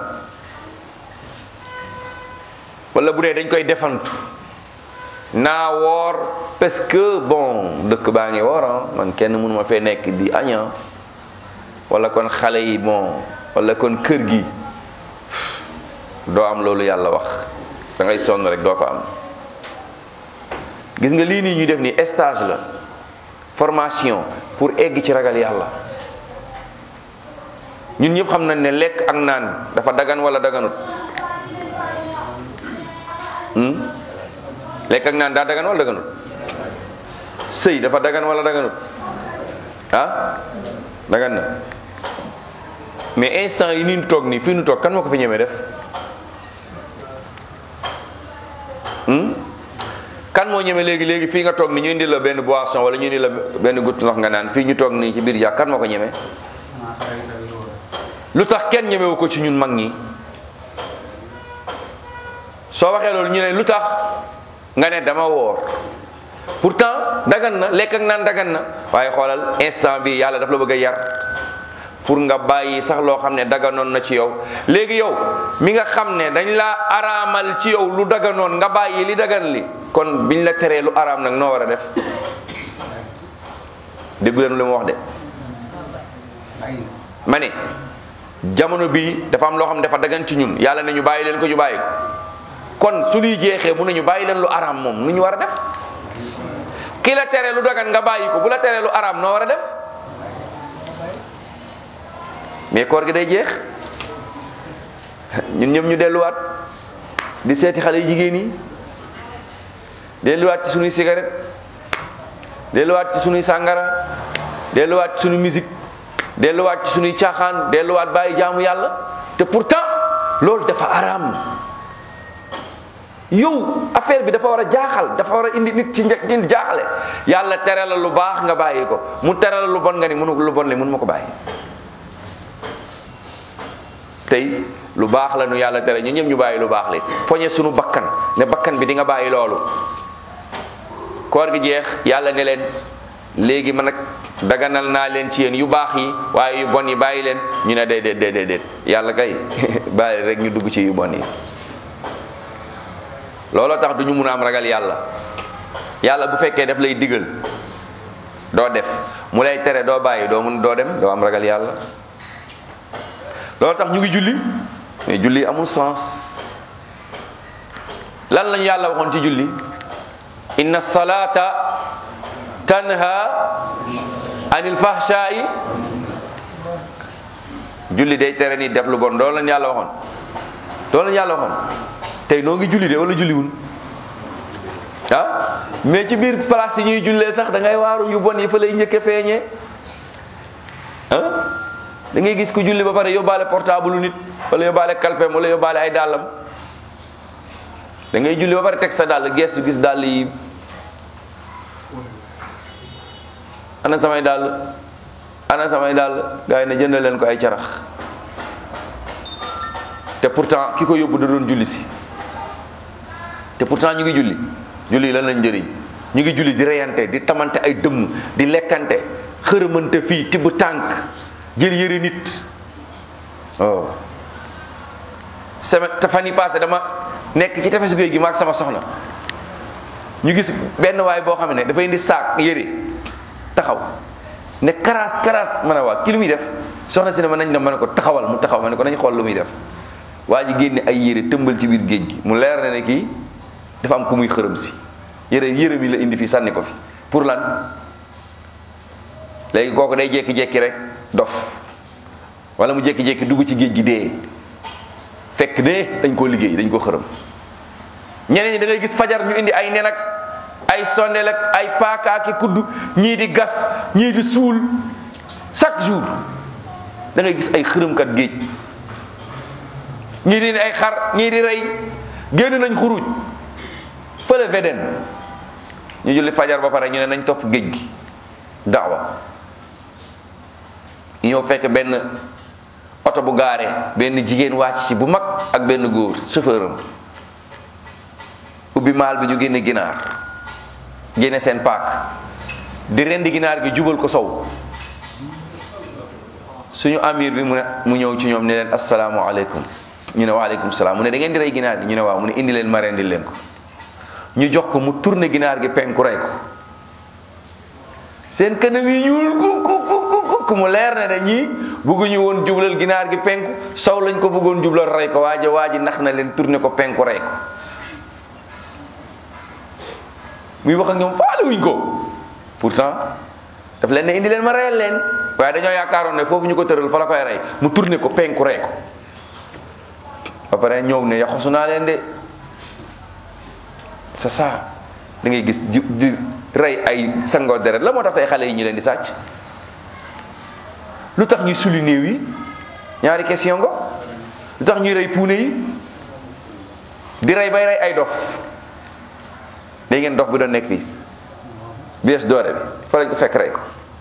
wala bu dee dañ koy defantu naa woor parce que bon dëkk baa ngi woor ah man kenn mënuma fee nekk di aña wala kon xale yi bon wala kon kër gi doo am loolu yàlla wax da ngay sonn rek doo ko am gis nga lii nii ñuy def ni stage la formation pour egg ci ragal yàlla ñun ñëpp xam nañ ne lekk ak naan dafa dagan wala daganut hmm? lekk ak naan daa dagan wala daganut sëy dafa dagan wala daganut ah dagan na mais instant yi nii nu toog nii fii nu toog kan moo ko fi ñemee def hmm? kan moo ñeme léegi léegi fii nga toog ni ñu indi la benn boisson wala ñu indi la benn goutte ndox nga naan fii ñu toog nii ci biir jàkk kan moo ko ñeme lu tax kenn ñemewu ko ci ñun mag ñi soo waxee loolu ñu ne lu tax nga ne dama woor pourtant dagan na lekk ak naan dagan na waaye xoolal instant bi yàlla daf la bëgg a yar pour nga bàyyi sax loo xam ne daganoon na ci yow léegi yow mi nga xam ne dañ la araamal ci yow lu daganoon nga bàyyi li dagan li kon biñ la teree lu araam nag noo war a def déggu leen lu ma wax de ma ne jamono bi dafa am loo xam ne dafa dagan ci ñun yàlla ne ñu bàyyi leen ko ñu bàyyi ko kon su luy jeexee mun nañu bàyyi leen lu araam moom nu ñu war a def ki la tere lu dagan nga bàyyi ko bu la teree lu araam noo war a def mais koor gi day jeex ñun ñëpp ñu delluwaat di seeti xale yu jigéen yi delluwaat ci sunuy cigarette delluwaat ci sunuy sàngara delluwaat ci sunuy musique delluwaat ci sunuy caaxaan delluwaat bàyyi jaamu yàlla te pourtant loolu dafa araam yow affaire bi dafa war a jaaxal dafa war a indi nit ci njëkk ci jaaxale yàlla tere la lu baax nga bàyyi ko mu tere la lu bon nga ni mënu lu bon li mënu ma ko bàyyi tey lu baax la nu yàlla tere ñu ñëpp ñu bàyyi lu baax li poñe sunu bakkan ne bakkan bi di nga bàyyi loolu koor gi jeex yàlla ne leen léegi man nag daganal naa leen ci yéen yu baax yi waaye yu bon yi bàyyi leen ñu ne déedéet déedéet déet yàlla kay bàyyi rek ñu dugg ci yu bon yi looloo tax du ñu mun a am ragal yàlla yàlla bu fekkee daf lay digal doo def mu lay tere doo bàyyi doo mun doo dem doo am ragal yàlla loolu tax ñu ngi julli mais julli amul sens lan lañu yàlla waxoon ci julli inna salata tanha anil fahshai julli day tere ni def lu bon loolu lañu yàlla waxoon loolu lañu yàlla waxoon tey noo ngi julli de wala julliwul ah mais ci biir place yi ñuy jullee sax da ngay waaru yu bon yi fa lay njëkke feeñee ah da ngay gis ku julli ba pare yóbbaale portable nit wala yóbbaale kalpem wala yóbbaale ay dàllam da ngay julli ba pare teg sa dàll gestu gis dàll yi ana samay dàll ana samay dàll gars yi ne jëndal leen ko ay carax te pourtant ki ko yóbbu da doon julli si te pourtant ñu ngi julli julli lan lañ njëriñ ñu ngi julli di reyante di tamante ay dëmm di lekkante xërëmante fii tibb tànk jël yëre nit oh semaine te fan yi passé dama nekk ci tefesu géej gi ma ak sama soxna ñu gis benn waay boo xam ne dafa indi saak yëre taxaw ne karaas karaas ma ne waa ki lu muy def soxna si ne ma nañ dem ma ne ko taxawal mu taxaw ma ne ko nañ xool lu muy def waa ji génne ay yére tëmbal ci biir géej gi mu leer na ne kii dafa am ku muy xërëm si yére yére mi la indi fii sànni ko fi pour lan léegi kooku day jékki-jékki rek dof wala mu jékki-jékki dugg ci géej gi dee fekk ne dañ koo liggéey dañ koo xërëm ñeneen ñi da ngay gis fajar ñu indi ay nen ak ay sondeel ak ay paaka ak kudd ñii di gas ñii di suul chaque jour da ngay gis ay xërëmkat géej ñii di ay xar ñii di rey génn nañ xuruj fële veden ñu julli fajar ba pare ñu ne nañ topp géej gi daawa ñëw fekk benn oto bu gaare benn jigéen wàcc ci bu mag ak benn góor chauffeur am ubbi maal bi ñu génne ginaar génne seen paak di rendi ginaar gi jubal ko sow suñu amir bi mu ne mu ñëw ci ñoom ne leen asalaamaaleykum ñu ne waaleykum salaam mu ne da ngeen di rey ginaar gi ñu ne waaw mu ne indi leen ma rendi leen ko ñu jox ko mu tourné ginaar gi penku rey ko seen kanam yi ñuul ku ku ku ku mu leer ne dañuy bëgguñu woon jublal ginaar gi penku sow lañ ko bëggoon jublal rey ko waaja waaji nax na leen tourné ko penku rey ko muy wax ak ñoom faale wuñ ko pourtant daf leen ne indi leen ma reyal leen waaye dañoo yaakaaroon ne foofu ñu ko tëral fa la koy rey mu tourné ko penku rey ko ba pare ñëw ne yaxosu naa leen de c'est ça da ngay gis di di rey ay sangoo deret la moo tax tey xale yi ñu leen di sàcc lu tax ñuy suli néew yi ñaari question ngo lu tax ñuy rey puune yi di rey bay rey ay dof léegi ngeen dof bi doon nekk fii bies doore bi fa lañ ko fekk rey ko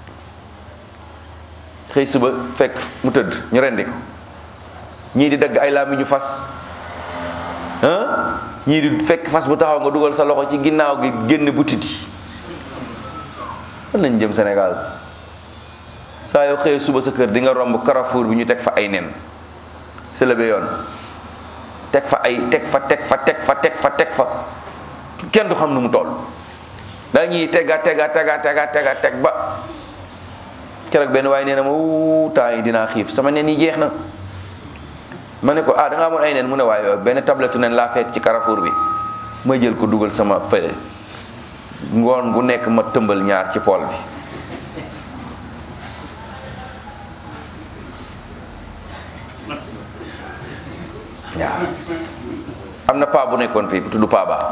xëy suba fekk mu tëdd ñu rendi ko ñii di dagg ay laami ñu fas ah ñii di fekk fas bu taxaw nga dugal sa loxo ci ginnaaw gi génn butit yi fan lañ jëm Sénégal saa yoo xëyee suba sa kër di nga romb Carrefour bi ñu teg fa ay nen sëlëbe yoon teg fa ay teg fa teg fa teg fa teg fa teg fa kenn du xam nu mu toll dañuy tegga tegga tegga tegga tegga teg ba keroog benn waaye nee na ma wuu temps yi dinaa xiif sama nen yi jeex na ma ne ko ah da nga amoon ay nen mu ne waaye benn tablette nen laa fekk ci Carrefour bi ma jël ko dugal sama fële ngoon gu nekk ma tëmbal ñaar ci pool bi waaw am na paa bu nekkoon fii bu tudd paa ba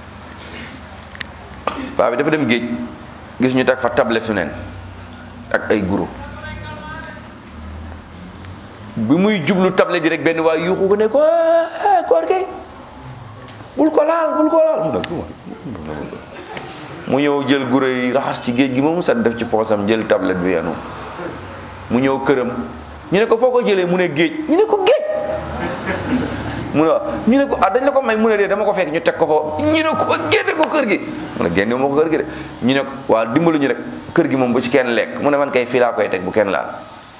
paa bi dafa dem géej gis ñu teg fa tablette nen ak ay guro bi muy jublu tablette bi rek benn waay yuuxu ko ne ko ah koor gi bul ko laal bul ko laal mu ne mu ñëw jël guro yi raxas ci géej gi moom set def ci poosam jël tablette bi yanu mu ñëw këram ñu ne ko foo ko jëlee mu ne géej ñu ne ko géej mu ne waaw ñu ne ko ah dañ la ko may mu ne dee dama ko fekk ñu teg ko foofu ñu ne ko génne ko kër gi mu ne génne moo ko kër gi de ñu ne ko waaw dimbalu ñu rek kër gi moom bu ci kenn lekk mu ne man kay fii laa koy teg bu kenn laal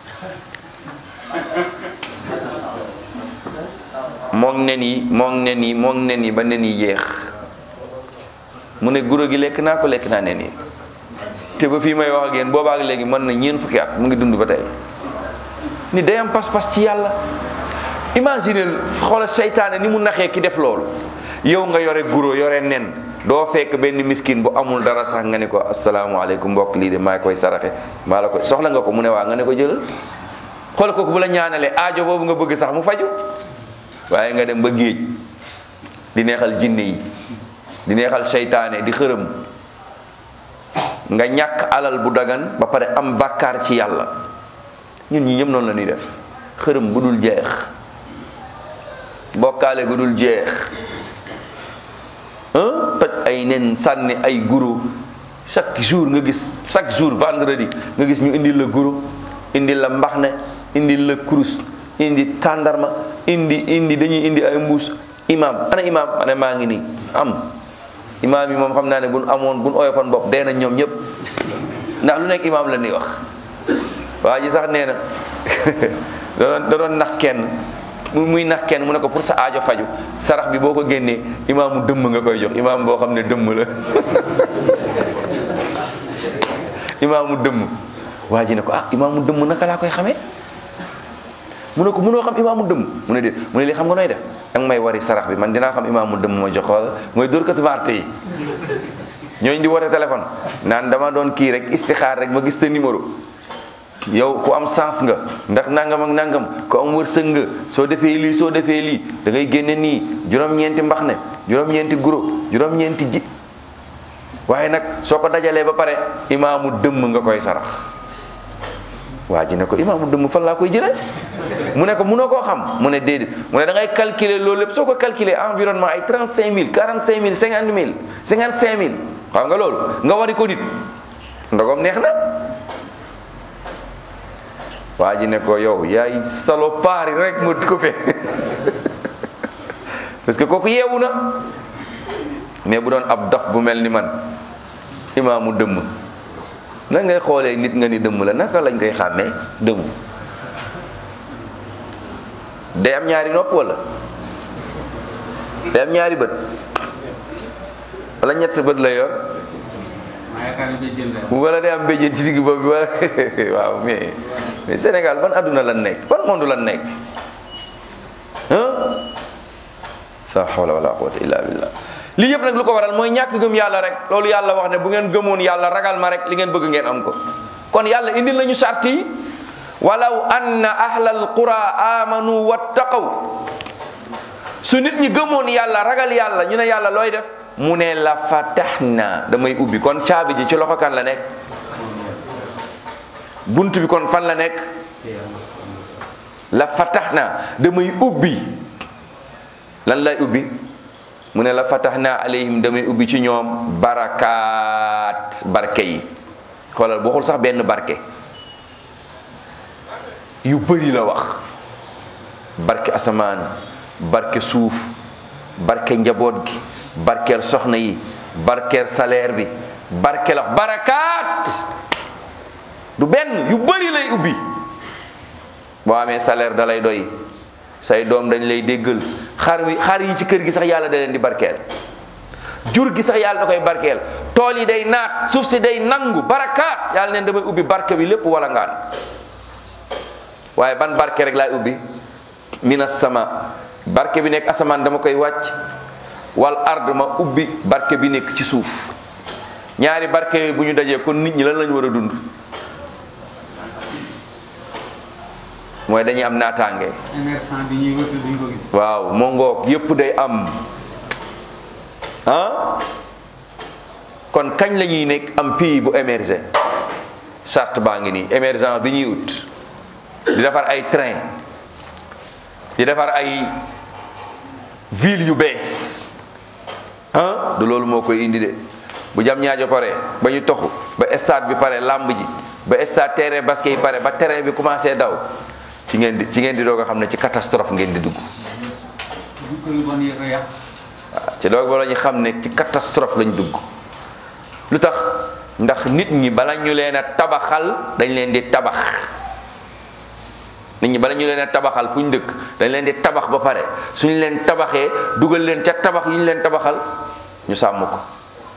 moom nen yi moom nen yi moom nen yi ba nen yi jeex mu ne guro gi lekk naa ko lekk naa nen yi te ba fii may wax ak yéen boobaak léegi mën na ñeen fukki at mu ngi dund ba tey ni day am pas-pas ci yàlla imagineel xoolal seytaane ni mu naxee ki def loolu yow nga yore guro yore nen doo fekk benn miskin bu amul dara sax nga ne ko asalaamaaleykum mbokk lii de maa koy saraxe maa la ko soxla nga ko mu ne waa nga ne ko jëlal xool kooku bu la ñaanalee aajo boobu nga bëgg sax mu faju waaye nga dem ba géej di neexal jinne yi di neexal seytaane di xërëm nga ñàkk alal bu dagan ba pare am bàkkaar ci yàlla ñun ñi ñëpp noonu la ñuy def xërëm bu dul jeex bokkaale gu dul jeex toj ay nen sànni ay guro chaque jour nga gis chaque jour vendredi nga gis ñu indil la guro indil la mbaxne indil la kurus indi tàndarma indi indi dañuy indi ay mbuus imam ana imam ma ne maa ngi nii am imam yi moom xam naa ne buñ amoon buñ oyofoon bopp dee na ñoom ñëpp ndax lu nekk imam la ñuy wax waa ji sax nee na da doon da doon nax kenn mu muy nax kenn mu ne ko pour sa aajo faju sarax bi boo ko génnee imaamu dëmm nga koy jox imaam boo xam ne dëmm la imaamu dëmm waa ji ne ko ah imaamu dëmm naka laa koy xamee mu ne ko mënoo xam imaamu dëmm mu ne déet mu ne li xam nga nooy def danga may wari sarax bi man dinaa xam imaamu dëmm ma jox wala mooy dóor ko smart yi ñooñu di woote téléphone naan dama doon kii rek istixaar rek ma gis te numéro yow ku am sens nga ndax nangam ak nangam ku am wërsëg nga soo defee lii soo defee lii da ngay génne nii juróom-ñeenti mbax ne juróom-ñeenti guro juróom-ñeenti ji waaye nag soo ko dajalee ba pare imaamu dëmm nga koy sarax waa ji ne ko imaamu dëmm fan laa koy jëlee mu ne ko munoo koo xam mu ne déedéet mu ne da ngay calculer loolu lépp soo ko calculer environnement ay 35000 45000 50000 55000 xam nga loolu nga wari ko nit ndogom neex na waa ji ne ko yow yaay salopard rek ma coupé parce que kooku yeewu na mais bu doon ab dof bu mel ni man imaamu dëmm nan ngay xoolee nit nga ni dëmm la naka lañ koy xàmmee dëmm day am ñaari nopp wala day am ñaari bët wala ñett bët la yor maa yaakaar ne day jënd rek. wala day am béjjén ci digg bopp bi wala waaw mais mais Sénégal ban adduna lan nekk ban monde lan nekk ah sa hawla wala quwwata illa billah lii yëpp nag lu ko waral mooy ñàkk gëm yàlla rek loolu yàlla wax ne bu ngeen gëmoon yàlla ragal ma rek li ngeen bëgg ngeen am ko kon yàlla indil nañu sart yi walaw anna ahlal qura amanu wattaqaw su nit ñi gëmoon yàlla ragal yàlla ñu ne yàlla looy def mu ne la fatahna damay ubbi kon caabi ji ci loxo kan la nekk bunt bi kon fan la nekk la fatahna damay ubbi lan lay ubbi mu ne la fatahna alayhim damay ubbi ci ñoom barakaat barke yi xoolal boo xul sax benn barke yu bëri la wax barke asamaan barke suuf barke njaboot gi barkeel soxna yi barkeel salaire bi barkeel wax barakaat du benn yu bëri lay ubbi boo amee salaire da lay doy say doom dañ lay déggal xar wi xar yi ci kër gi sax yàlla da leen di barkeel jur gi sax yàlla da koy barkeel tool yi day naat suuf si day nangu barakaat yàlla neen damay ubbi barke bi lépp wala ngaan waaye ban barke rek laay ubbi minas sama barke bi nekk asamaan dama koy wàcc wal ard ma ubbi barke bi nekk ci suuf ñaari barke yooyu bu ñu dajee kon nit ñi lan lañu war a dund mooy dañuy am naataange émergent bi ñuy wëtu duñ ko gis. waaw moo ngoog yépp day am ah kon kañ la ñuy nekk am pays bu émergé charte baa ngi nii émergent bi ñuy ut di defar ay train di defar ay ville yu bees ah du loolu moo koy indi de bu jam ñaajo pare ba ñu toxu ba stade bi pare lamb ji ba stade terrain basket yi pare ba terrain bi commencé daw ci ngeen di ci ngeen di doog a xam ne ci catastrophe ngeen di dugg du ko yu bon yee ko yàq. waaw ci doog ba la ñu xam ne ci catastrophe lañ dugg lu tax ndax nit ñi bala ñu leen a tabaxal dañ leen di tabax nit ñi bala ñu leen a tabaxal fu ñu dëkk dañ leen di tabax ba pare suñu leen tabaxee dugal leen ca tabax yi ñu leen tabaxal ñu sàmm ko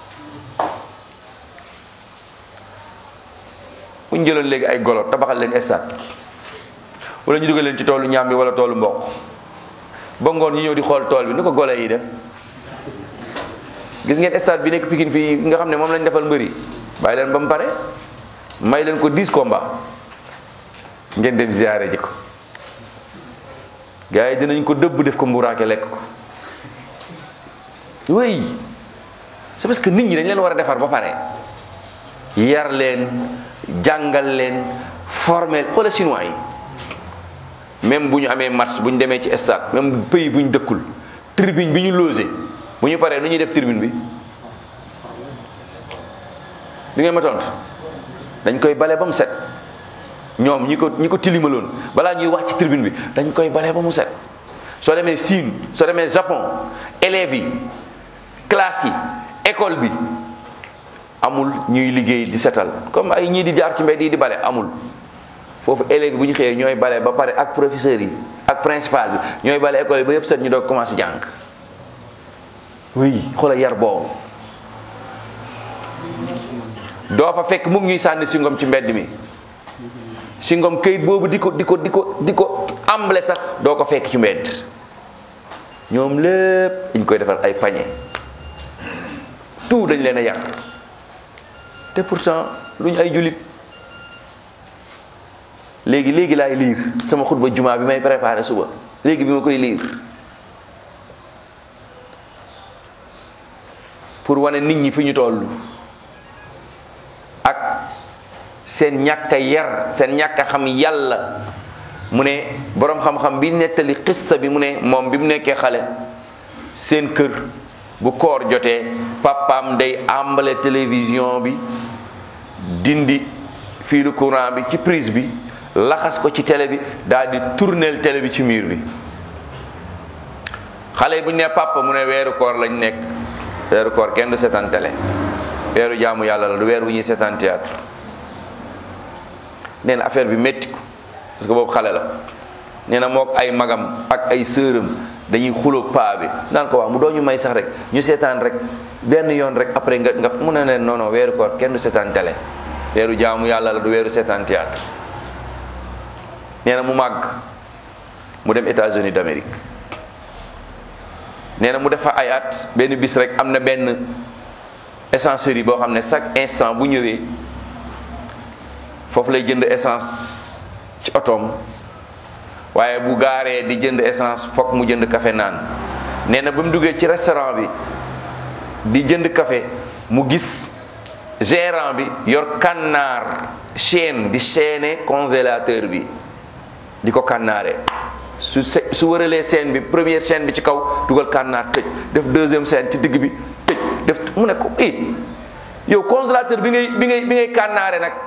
bu ñu jëloon léegi ay golo tabaxal leen stade wala ñu dugal leen ci toolu ñaam bi wala toolu mboq ba ngoon ñu ñëw di xool tool bi ni ko golo yi def gis ngeen stade bi nekk Pikine fii nga xam ne moom lañ defal mbëri bàyyi leen ba mu pare may leen ko 10 combat ngeen dem ziyaare ji ko gars yi dinañ ko dëbb def ko mburaake lekk ko oui c'est parce que nit ñi dañ leen war a defar ba pare yar leen jàngal leen former xoola chinois yi même bu ñu amee match bu ñu demee ci stade même pays bu ñu dëkkul tribune bi ñu logé bu ñu paree nu ñuy def tribune bi di ngeen ma tontu dañ koy bale ba mu set ñoom ñi ko ñi ko tilimaloon balaa ñuy wax ci tribune bi dañ koy bale ba mu set soo demee Chine soo demee Japon élèves yi classe yi école bi amul ñuy liggéey di setal comme ay ñii di jaar ci mbedd yi di bale amul foofu élèves yi bu ñu xëyee ñooy bale ba pare ak professeurs yi ak principal bi ñooy bale école yi ba yëpp set ñu doog commencé jàng oui xoolal yar boobu doo fa fekk mu ngi ñuy sànni singom ci mbedd mi singom këyit boobu di ko di ko di ko di ko amble sax doo ko fekk ci mbedd ñoom lépp dañ koy defal ay pañe tout dañ leen a yar te pourtant luñ ay julit léegi léegi laay liir sama xutba jumaa bi may préparé suba léegi bi ma koy liir pour wane nit ñi fi ñu toll ak seen ñàkk a yar seen ñàkk a xam yàlla mu ne boroom xam-xam bi nettali xissa bi mu ne moom bi mu nekkee xale seen kër bu koor jotee papaam day àmbale télévision bi dindi fiilu courant bi ci prise bi laxas ko ci télé bi daal di tourneel télé bi ci mur bi xale yi bu ñu ne papa mu ne weeru koor lañ nekk weeru koor kenn du seetaan télé weeru jaamu yàlla la du weer wu ñuy seetaan théâtre nee na affaire bi métti ko parce que boobu xale la nee na mook ay magam ak ay sëram dañuy xuloog paa bi naan ko waaw mu doo ñu may sax rek ñu seetaan rek benn yoon rek après nga nga mu ne leen non non weeru koor kenn du seetaan télé weeru jaamu yàlla la du weeru seetaan théâtre nee na mu màgg mu dem États-Unis d'Amérique nee na mu def fa ay at benn bis rek am na benn essencerie boo xam ne chaque instant bu ñëwee foofu lay jënd essence ci otoom waaye bu gaaree di jënd essence fokk mu jënd café naan nee na ba mu duggee ci restaurant bi di jënd café mu gis gérant bi yor kànnaar chaîne di chaîner congélateur bi di ko kànnaare su se su wëralee chaîne bi première chaîne bi ci kaw dugal kànnaar tëj def deuxième chaîne ci digg bi tëj def mu ne ko i yow congélateur bi ngay bi ngay bi ngay kànnaare nag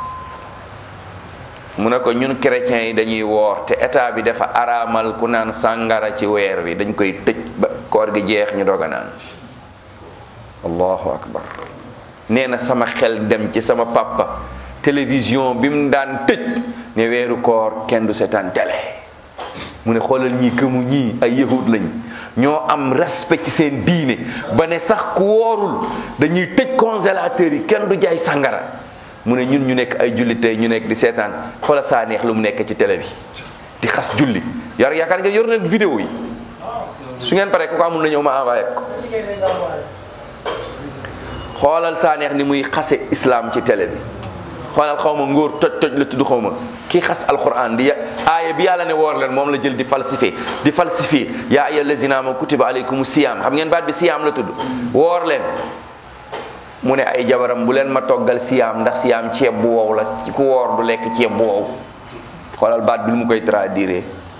mu ne ko ñun chrétiens yi dañuy woor te état bi dafa araamal ku naan sàngara ci weer wi dañ koy tëj ba koor gi jeex ñu doog a naan allahu akbar nee na sama xel dem ci sama papa télévision bi mu daan tëj ne weeru koor kenn du seetaan télé mu ne xoolal ñii këmu ñii ay yahud lañ ñoo am respect ci seen diine ba ne sax ku woorul dañuy tëj congélateur yi kenn du jaay sàngara mu ne ñun ñu nekk ay jullit tey ñu nekk di seetaan xoola saa neex lu mu nekk ci télé bi di xas julli yar yaakaar ngeen yor nañ vidéo yi su ngeen paree ku ko amul na ñëw ma envoyé ko xoolal saa neex ni muy xase islam ci télé bi xoolal xaw ma ngóor toj toj la tudd xaw ma kii xas alquran di aaya bi yàlla ne woor leen moom la jël di falsifié di falsifié yaa ayyuha allazina amanu kutiba alaykum siyaam xam ngeen baat bi siyaam la tudd woor leen mu ne ay jabaram bu leen ma toggal siyaam ndax siyaam ceeb bu wow la ku woor du lekk ceeb bu wow xoolal baat bi lu mu koy traduire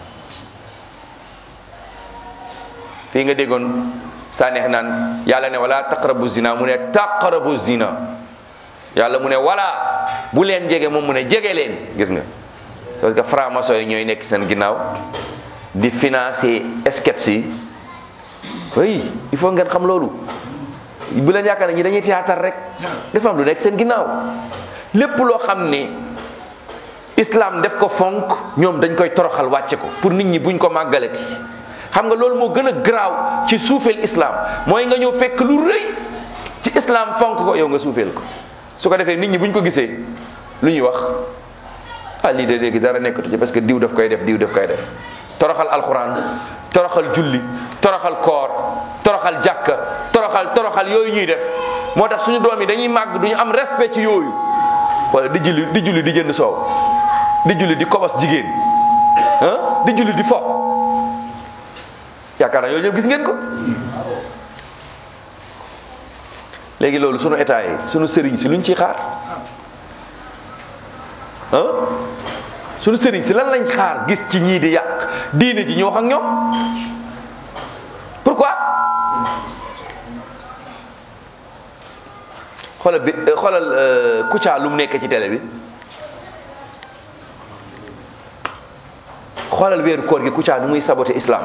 fii nga déggoon saa neex naan yàlla ne wala taqrabu zina mu ne taqrabu zina yàlla mu ne wala bu leen jege moom mu ne jege leen gis nga parce que franc-maçon yi ñooy nekk seen ginnaaw di financer sketch yi oui il faut ngeen xam loolu bu leen yaakaar ne ñi dañuy théâtre rek dafa am lu nekk seen ginnaaw lépp loo xam ne islam def ko fonk ñoom dañ koy toroxal wàcce ko pour nit ñi buñ ko màggalati xam nga loolu moo gën a garaaw ci suufeel islam mooy nga ñëw fekk lu rëy ci islam fonk ko yow nga suufeel ko su ko defee nit ñi buñ ko gisee lu ñuy wax ah lii de léegi dara nekkatu ci parce que diw daf koy def diw daf koy def toroxal alxuraan toroxal julli toroxal koor toroxal jàkka toroxal toroxal yooyu ñuy def moo tax suñu doom yi dañuy màgg duñu am respect ci yooyu wala di julli di julli di jënd soow di julli di kobos jigéen ah di julli di fo yaakaar naa yooyu ñëpp gis ngeen ko léegi loolu sunu état yi sunu sëriñ si luñ ciy xaar ah sunu sëriñ si lan lañ xaar gis ci ñii di yàq diine ji ñu wax ak ñoom pourquoi xoolal bi xoolal Kouthia lu mu nekk ci télé bi xoolal weeru koor gi Kouthia nu muy saboté islam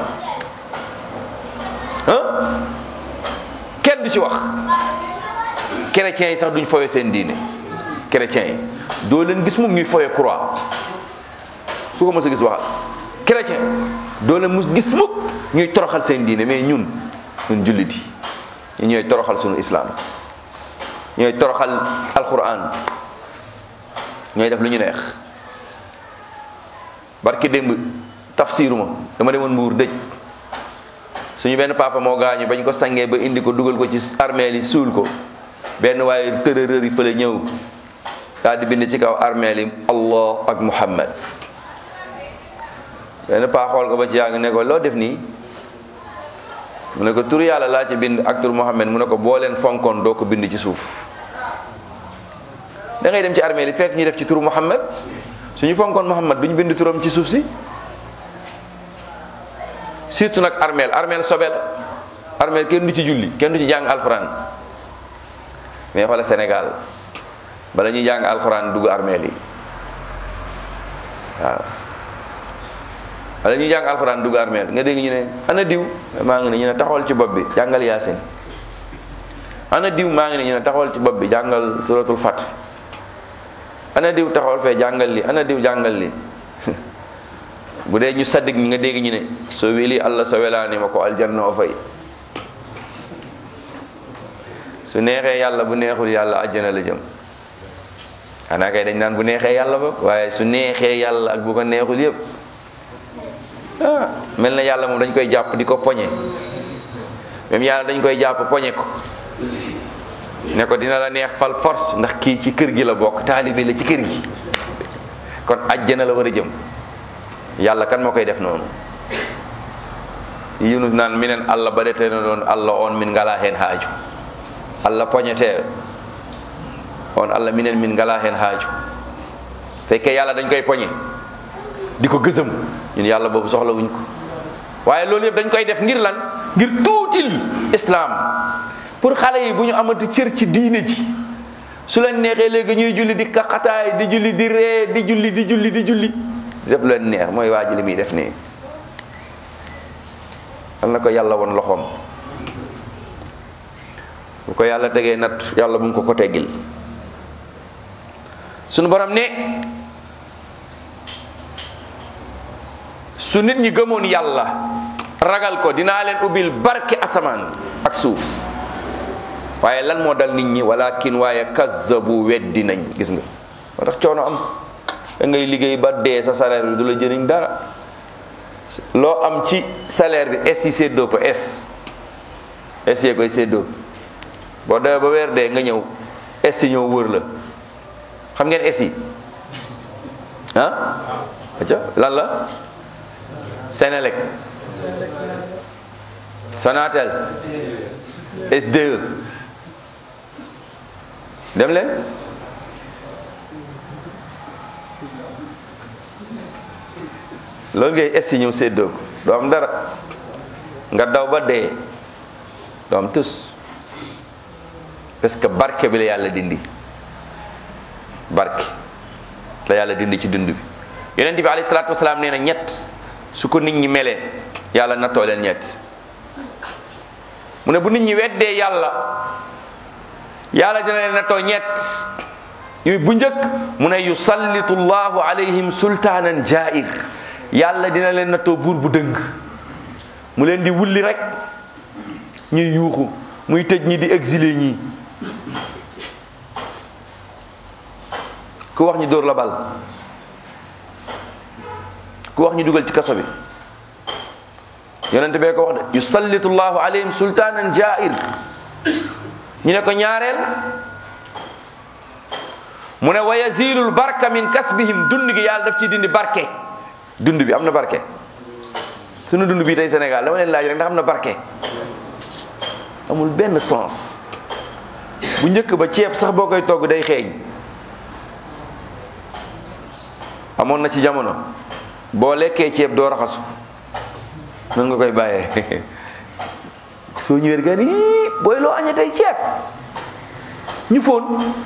ah kenn du ci wax chrétiens yi sax duñ fowe seen diine chrétiens yi doo leen gis mukk ñuy fowe croix ku ko mos a gis waxal chrétien doo leen mus gis mukk ñuy toroxal seen diine mais ñun ñun jullit yi ñooy toroxal sunu islam ñooy toroxal alquran ñooy def lu ñu neex barki démb tafsiruma dama demoon mbuur dëj suñu benn papa moo gaañu bañ ko sangee ba indi ko dugal ko ci armeel yi suul ko benn waaye tërërër yi fële ñëw daal di bind ci kaw armeel yi allah ak muhammad benn paa xool ko ba ci yàgg ne ko loo def nii mu ne ko tur yàlla laa ci bind ak tur muhammad mu ne ko boo leen fonkoon doo ko bind ci suuf da ngay dem ci armeel yi fekk ñu def ci turu muhammad suñu fonkoon muhammad duñ bind turam ci suuf si surtout nag armeel armeel sobe la armeel kenn du ci julli kenn du ci jàng alxuraan mais xoolal Sénégal bala ñuy jàng alxuraan dugg armeel yi waaw bala ñuy jàng alxuraan dugg armeel nga dégg ñu ne ana diw maa ngi ne ñu ne taxawal ci bopp bi jàngal yaasin ana diw maa ngi ne ñu ne taxawal ci bopp bi jàngal suratul fat ana diw taxawal fee jàngal li ana diw jàngal li bu dee ñu saddik ñi nga dégg ñu ne so weli allah so welaani ma ko aljanna o fay su neexee yàlla bu neexul yàlla àjjana la jëm xanaa kay dañ naan bu neexee yàlla ba waaye su neexee yàlla ak bu ko neexul yépp ah mel na yàlla moom dañ koy jàpp di ko poñe même yàlla dañ koy jàpp poñe ko ne ko dina la neex fal force ndax kii ci kër gi la bokk taalibe la ci kër gi kon àjjana la war a jëm yàlla kan moo koy def noonu yunus naan minen allah baɗete no ɗon allah on min ngala hen haaju allah poñete on allah minen min ngala hen haaju fekke yàlla dañ koy poñe di ko gësëm ñun yàlla boobu soxla wuñ ko waaye loolu yëpp dañ koy def ngir lan ngir tuutil islam pour xale yi bu ñu amati cër ci diine ji su leen neexee léegi ñuy julli di kaxataay di julli di ree di julli di julli di julli lépp leen neex mooy waa ji li muy def nii yal na ko yàlla won loxoom bu ko yàlla tegee nat yàlla bu mu ko ko teggil sunu borom ne su nit ñi gëmoon yàlla ragal ko dinaa leen ubbil barke asamaan ak suuf waaye lan moo dal nit ñi walakin waaye kazzabu weddi nañ gis nga moo tax coono am da ngay liggéey ba dee sa salaire bi du la jëriñ dara loo am ci salaire bi es yi séddoo ko es es yee koy séddoo boo demee ba weer dee nga ñëw es yi ñëw wër la xam ngeen es yi ah aca lan la Senelec Sonatel SDE dem leen loolu ngay es yi ñëw séddoo ko doo am dara nga daw ba dee doo am tus parce que barke bi la yàlla dindi barke la yàlla dindi ci dund bi yonent bi alayhi salaatu wasalaam nee na ñett su ko nit ñi melee yàlla nattoo leen ñett mu ne bu nit ñi weddee yàlla yàlla dina leen nattoo ñett yu bu njëkk mu ne yusallitu llahu alayhim sultaanan jair yàlla dina leen nattoo buur bu dëng mu leen di wulli rek ñuy yuuxu muy tëj ñi di exilé ñi ku wax ñu dóor la bal ku wax ñu dugal ci kaso bi yonente bee ko wax de yusallitu llahu alayhim sultaanan jair ñu ne ko ñaareel mu ne wa yazilul barka min kasbihim dund gi yàlla daf ciy dindi barke dund bi am na barke sunu dund bi tey Sénégal dama leen laaj rek ndax am na barke amul benn sens bu njëkk ba ceeb sax boo koy togg day xeeñ amoon na ci jamono boo lekkee ceeb doo raxasu nan nga koy bàyyee soo ñëwee gan yii booy loo añee tey ceeb ñu foon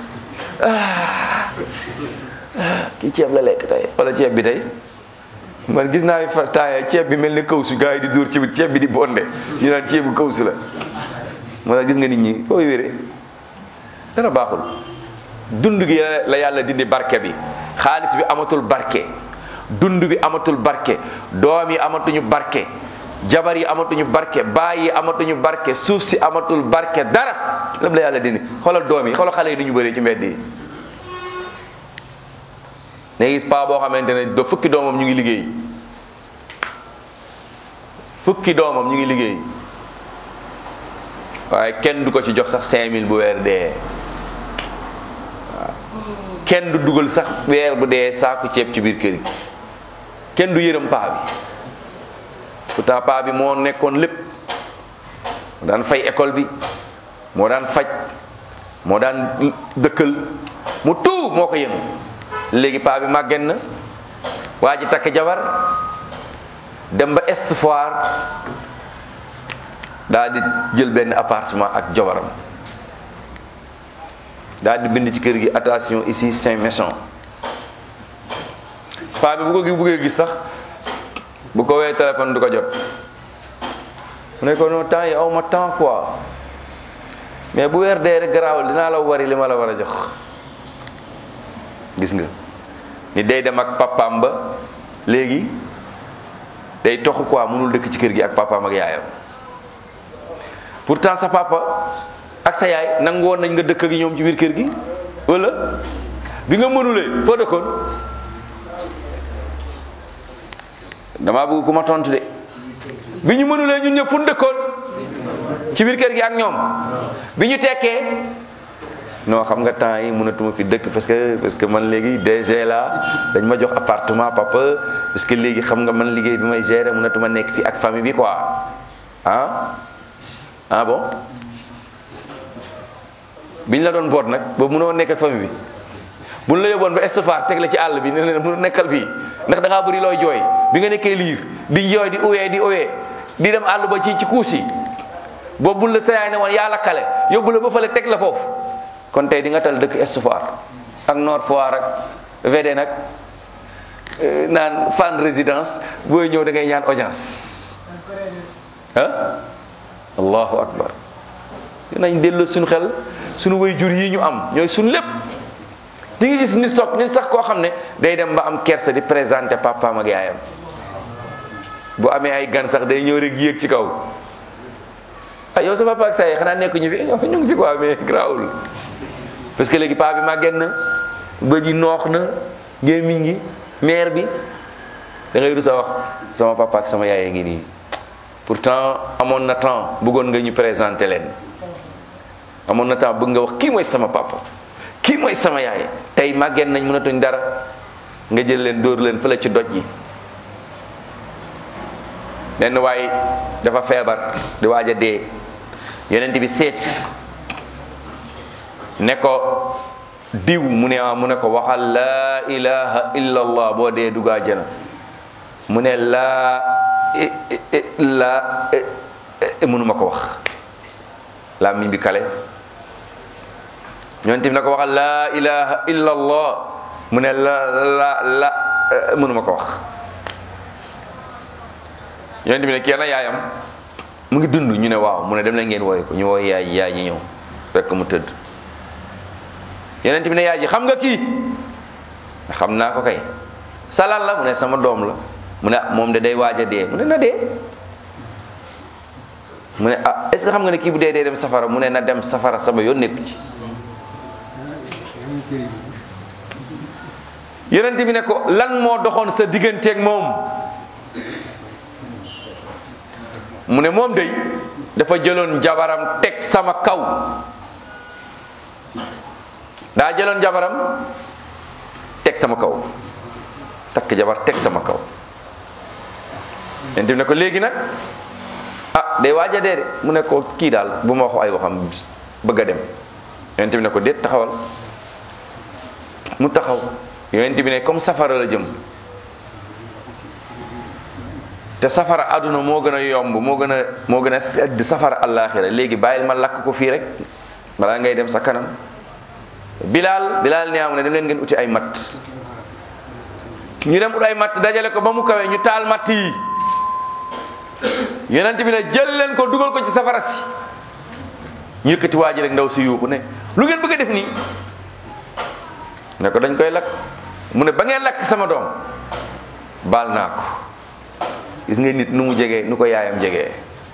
kii ceeb la lekk tey wala ceeb bi tey man gis naa fi fa taaya ceeb bi mel ni kawsu gars yi di dóor ci ceeb bi di bonde ñu naan ceebu kawsu la moo tax gis nga nit ñi fooy wéree dara baaxul dund gi la yàlla dindi barke bi xaalis bi amatul barke dund bi amatul barke doom yi amatuñu barke jabar yi amatuñu barke baay yi amatuñu barke suuf si amatul barke dara lépp la yàlla dindi xoolal doom yi xoolal xale yi ni ñu bëree ci mbedd yi ne gis paa boo xamante ne do fukki doomam ñu ngi liggéey fukki doomam ñu ngi liggéey waaye kenn du ko ci jox sax 5000 bu weer dee waaw kenn du dugal sax weer bu dee saaku ceeb ci biir kër gi kenn du yërëm paa bi pourtant paa bi moo nekkoon lépp moo daan fay école bi moo daan faj moo daan dëkkal mu tout moo ko yëngu léegi paa bi màgget na waa ji takk jabar dem ba Est Foire daal di jël benn appartement ak jabaram daal di bind ci kër gi attention ici Saint Maison paa bi bu ko gi buggee gis sax bu ko wee téléphone du ko jot mu ne ko non temps yi aw ma temps quoi mais bu weer dee rek garaawul dinaa la wari li ma la war a jox gis nga ni day dem ak papaam ba léegi day toxu quoi mënul dëkk ci kër gi ak papaam ak yaayam pourtant sa papa ak sa yaay nangu woon nañ nga dëkk ak ñoom ci biir kër gi wala bi nga mënulee foo dëkkoon damaa bëgg ku ma tontu de bi ñu mënulee ñun ñëpp fu ñu dëkkoon ci biir kër gi ak ñoom bi ñu tekkee non xam nga temps yi mënatuma fi dëkk parce que parce que man léegi DG la dañ ma jox appartement papa parce que léegi xam nga man liggéey bi may gérer mënatuma nekk fii ak famille bi quoi ah ah bon biñ la doon boot nag ba mënoo nekk ak famille bi buñ la yóbboon ba estafar teg la ci àll bi ne leen mënu nekkal fii ndax da ngaa bëri looy jooy bi nga nekkee liir di jooy di uwee di uwee di dem àll ba ci ci kuus yi boobu buñ la sayaay ne woon yaa la kale yóbbu la ba fële teg la foofu kon tey di nga tal dëkk estafar ak Nord Foire ak VD nag naan fan résidence booy ñëw da ngay ñaan audience ah allahu akbar dinañ delloo suñu xel suñu way jur yi ñu am ñooy suñu lépp di nga gis nit soog nit sax koo xam ne day dem ba am kersa di présenté papaam ak yaayam bu amee ay gan sax day ñëw rek yéeg ci kaw ah yow sa papa ak sa yaay xanaa nekk ñu fi ñu ngi fi quoi mais grawul parce que léegi paa bi màgget na bët yi noox na gémmiñ gi mère bi da ngay rus a wax sama papa ak sama yaay ngi nii pourtant amoon na temps bëggoon nga ñu présenté leen amoon na temps bëgg nga wax kii mooy sama papa kii mooy sama yaay tey màggeen nañ mënatuñ dara nga jël leen dóor leen fële ci doj yi benn waay dafa feebar di waaj a dee yonent bi seet si ko ne ko diw mu ne ah mu ne ko waxal laa ilaha illa allah boo dee dugg àjjana mu ne laa laa mënuma ko wax laa miñ bi kale yonent bi ne ko waxal laa ilaha illa allah mu ne la la la mënuma ko wax yonent bi ne kii na yaayam mu ngi dund ñu ne waaw mu ne dem leen ngeen wooye ko ñu wooye yaay yaay ñi ñëw fekk mu tëdd yonent bi ne yaay ji xam nga kii xam naa ko kay salal la mu ne sama doom la mu ne moom de day waaj a dee mu ne na dee mu ne ah est ce que xam nga ne kii bu dee dee dem safara mu ne na dem safara sama yoon nekku ci yonent bi ne ko lan moo doxoon sa digganteeg moom mu ne moom day dafa jëloon jabaram teg sama kaw daa jëloon jabaram teg sama kaw takk jabar teg sama kaw yonent bi ne ko léegi nag ah day waaj a dee de mu ne ko kii daal bu ma wax ay waxam bëgg a dem yonent bi ne ko déet taxawal mu taxaw yonent bi ne comme safara la jëm te safara àdduna moo gën a yomb moo gën a moo gën a sedd safara àllaaxira léegi bàyyil ma lakk ko fii rek balaa ngay dem sa kanam bilaal bilaal ne am ne dem leen ngeen uti ay matt ñu dem ut ay matt dajale ko ba mu kawee ñu taal matt yi yonent bi ne jël leen ko dugal ko ci safara si ñu yëkkati waa ji rek ndaw si yuuxu ne lu ngeen bëgg a def nii ne ko dañ koy lakk mu ne ba ngeen lakk sama doom baal naa ko gis nga nit nu mu jegee nu ko yaayam jegee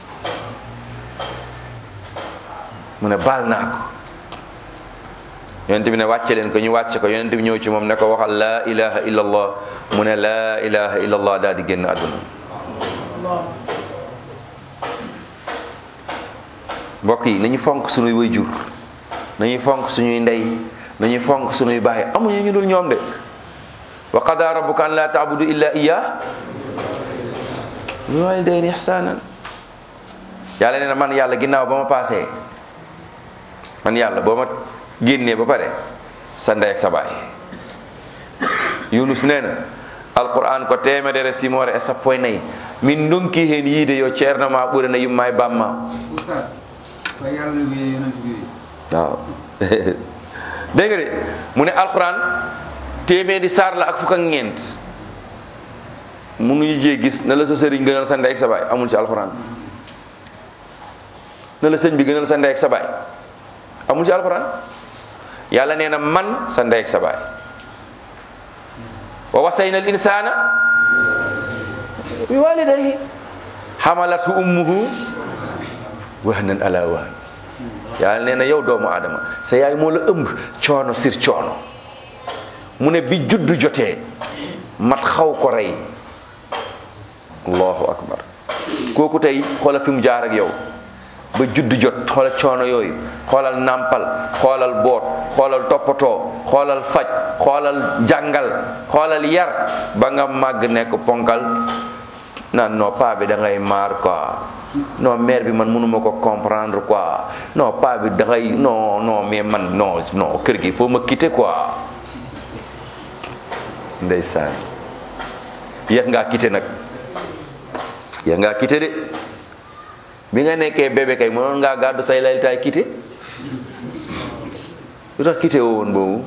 mu ne baal naa ko yonent bi ne wàcce leen ko ñu wàcce ko yonent bi ñëw ci moom ne ko waxal laa ilaha illallah mu ne laa ilaha illallah daal di génn àdduna mbokk yi nañu fonk suñuy waajur nañuy fonk suñuy ndey nañuy fonk suñuy baay amuñu ñu dul ñoom de wa qada rabbuka an la taabudu illa iya bil walidayni ihsanan yàlla nee na man yàlla ginnaaw ba ma paasee man yàlla boo ma génnee ba pare sa ndey ak sa baay yunus nee na alquran ko temedere simore e sappo e nayyi min donki hen yiide yo ceerno ma ɓurana yumma e bamma oustaz fa yàlla wiyee yonent bi waaw dégg nga de mu ne alquran téeméeri saar la ak fukk ak ñeent mënuñu jee gis na la sa sëriñ gënal sa ndey ak sa baay amul ci alquran na la sëñ bi gënal sa ndey ak sa baay amul ci alquran yàlla nee na man sa ndey ak sa baay wa wasayna al insana bi walidayhi xamalathu ummuhu wahnan ala wahn yàlla nee na yow doomu aadama sa yaay moo la ëmb coono sir coono mu ne bi juddu jotee mat xaw ko rey allahu akbar kooku tey xoola fi mu jaar ak yow ba juddu jot xoola coono yooyu xoolal nàmpal xoolal boot xoolal toppatoo xoolal faj xoolal jàngal xoolal yar ba nga màgg nekk ponkal naan non pas bi da ngay maar quoi non mère bi man mënuma ko comprendre quoi non pas bi da ngay non non mais man non non kër gi faut ma quitter quoi ndeysaan yéex ngaa quitter nag yéex ngaa quitter de bi nga nekkee bébé kay mënoon ngaa gàddu say laltaay quitter lu tax quitter woo woon boobu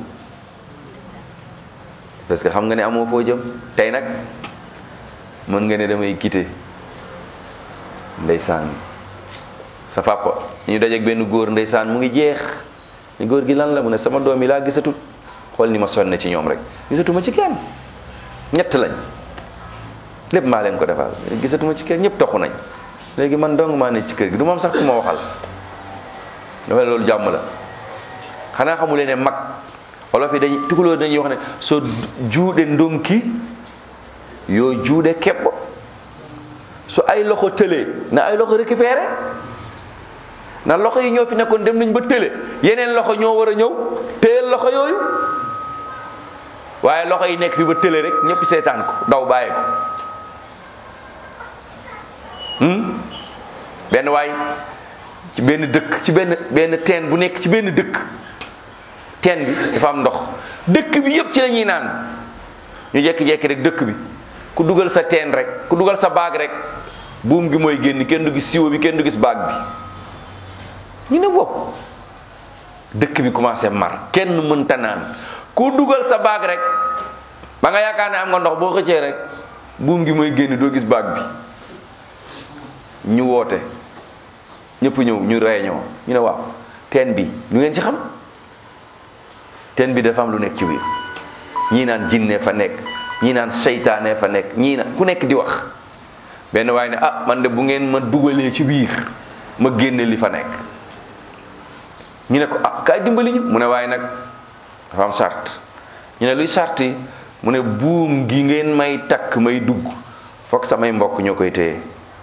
parce que xam nga ne amoo foo jëm tey nag mën nga ne damay quitter ndeysaan sa papa ñu dajeeg benn góor ndeysaan mu ngi jeex ni góor gi lan la mu ne sama doom yi laa gisatut xool ni ma sonne ci ñoom rek gisatuma ci kenn ñett lañ lépp maa leen ko defal gisatuma ci kenn ñëpp toxu nañ léegi man dong maa ne ci kër gi du moom sax ku ma waxal dafa ne loolu jàmm la xanaa xamulee ne mag olof yi dañuy tukulóor dañuy wax ne soo juude ndonki yoo juude kepp su ay loxo tëlee na ay loxo récupéré na loxo yi ñoo fi nekkoon dem nañ ba tële yeneen loxo ñoo war a ñëw téyel loxo yooyu waaye loxo yi nekk fi ba tële rek ñëpp seetaan ko daw bàyyi ko benn waay ci benn dëkk ci benn benn teen bu nekk ci benn dëkk teen bi dafa am ndox dëkk bi yëpp ci la ñuy naan ñu jekki-jekki rek dëkk bi ku dugal sa teen rek ku dugal sa baag rek buum gi mooy génn kenn du gis siwo bi kenn du gis baag bi ñu ne wow dëkk bi commencé mar kenn mënta naan ku dugal sa baag rek ba nga yaakaar ne am nga ndox boo xëccee rek buum gi mooy génn doo gis baag bi ñu woote ñëpp ñëw ñu réunion ñu ne waaw teen bi lu ngeen ci xam teen bi dafa am lu nekk ci biir ñii naan jinne fa nekk ñii naan seytaane fa nekk ñii naan ku nekk di wax benn waaye ne ah man de bu ngeen ma dugalee ci biir ma génne li fa nekk ñu ne ko ah kaay dimbali ñu mu ne waaye nag dafa am sart ñu ne luy sart yi mu ne buum gi ngeen may takk may dugg foog samay mbokk ñoo koy téye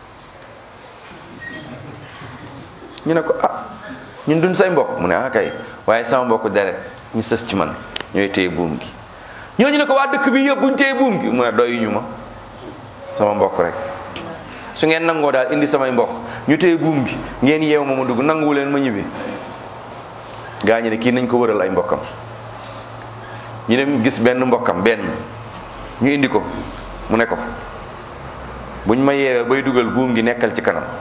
ñu ne ko ah ñun duñ say mbokk mu ne ah kay waaye sama mbokk deret ñu sës ci man ñooy téye buum gi ñooñu ne ko waa dëkk bi yëpp buñ téye buum gi mu ne doyuñu ma sama mbokk rek su ngeen nangoo daal indi samay mbokk ñu téye buum gi ngeen yeew ma ma dugg nanguwu leen ma ñibbi gaa ñi ne kii nañ ko wëral ay mbokkam ñu dem gis benn mbokkam benn ñu indi ko mu ne ko buñ ma yeewee bay dugal buum gi nekkal ci kanam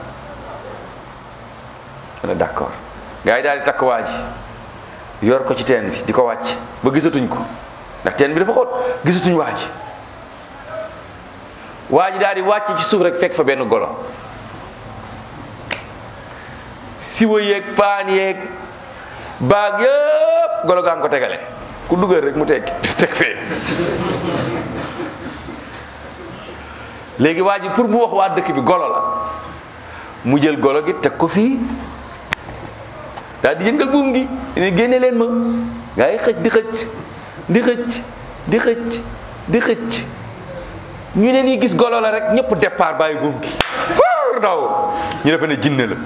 mu ne d'accord gaa yi daal di takk waa ji yor ko ci teen bi di ko wàcc ba gisatuñ ko ndax teen bi dafa xóot gisatuñ waa ji waa ji daal di wàcc ci suuf rek fekk fa benn golo siwa yeeg paan yeeg baag yëpp golo gaa ngi ko tegale ku dugal rek mu teg teg fee léegi waa ji pour mu wax waa dëkk bi golo la mu jël golo gi teg ko fii daal di yëngal buum gi ne génne leen ma gaa yi xëcc di xëcc di xëcc di xëcc di xëcc ñu ne nii gis golo la rek ñëpp départ bàyyi buum gi far daw ñu defe ne jinne la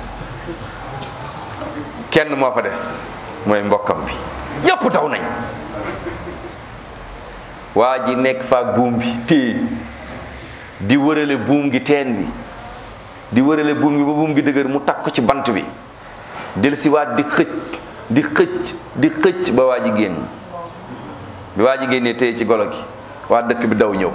kenn moo fa des mooy mbokkam bi ñëpp daw nañ waa ji nekk faak buum bi téye di wërale buum gi teen bi di wërale buum gi ba buum gi dëgër mu takk ko ci bant bi dellusiwaat di xëcc di xëcc di xëcc ba waa ji génn bi waa ji génnee téye ci golo gi waa dëkk bi daw ñëw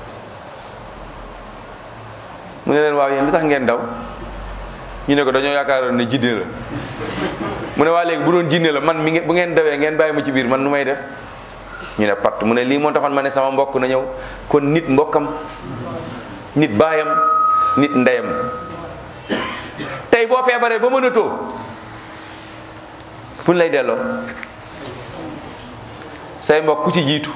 mu ne leen waaw yéen lu tax ngeen daw ñu ne ko dañoo yaakaaroon ne jinne la mu ne waa léegi bu doon jinne la man mi nge bu ngeen dawee ngeen bàyyi ma ci biir man nu may def ñu ne pat mu ne lii moo taxoon ma ne sama mbokk na ñëw kon nit mbokkam nit baayam nit ndeyam tey boo feebaree ba mënatoo fu ñu lay delloo say mbokk ku ci jiitu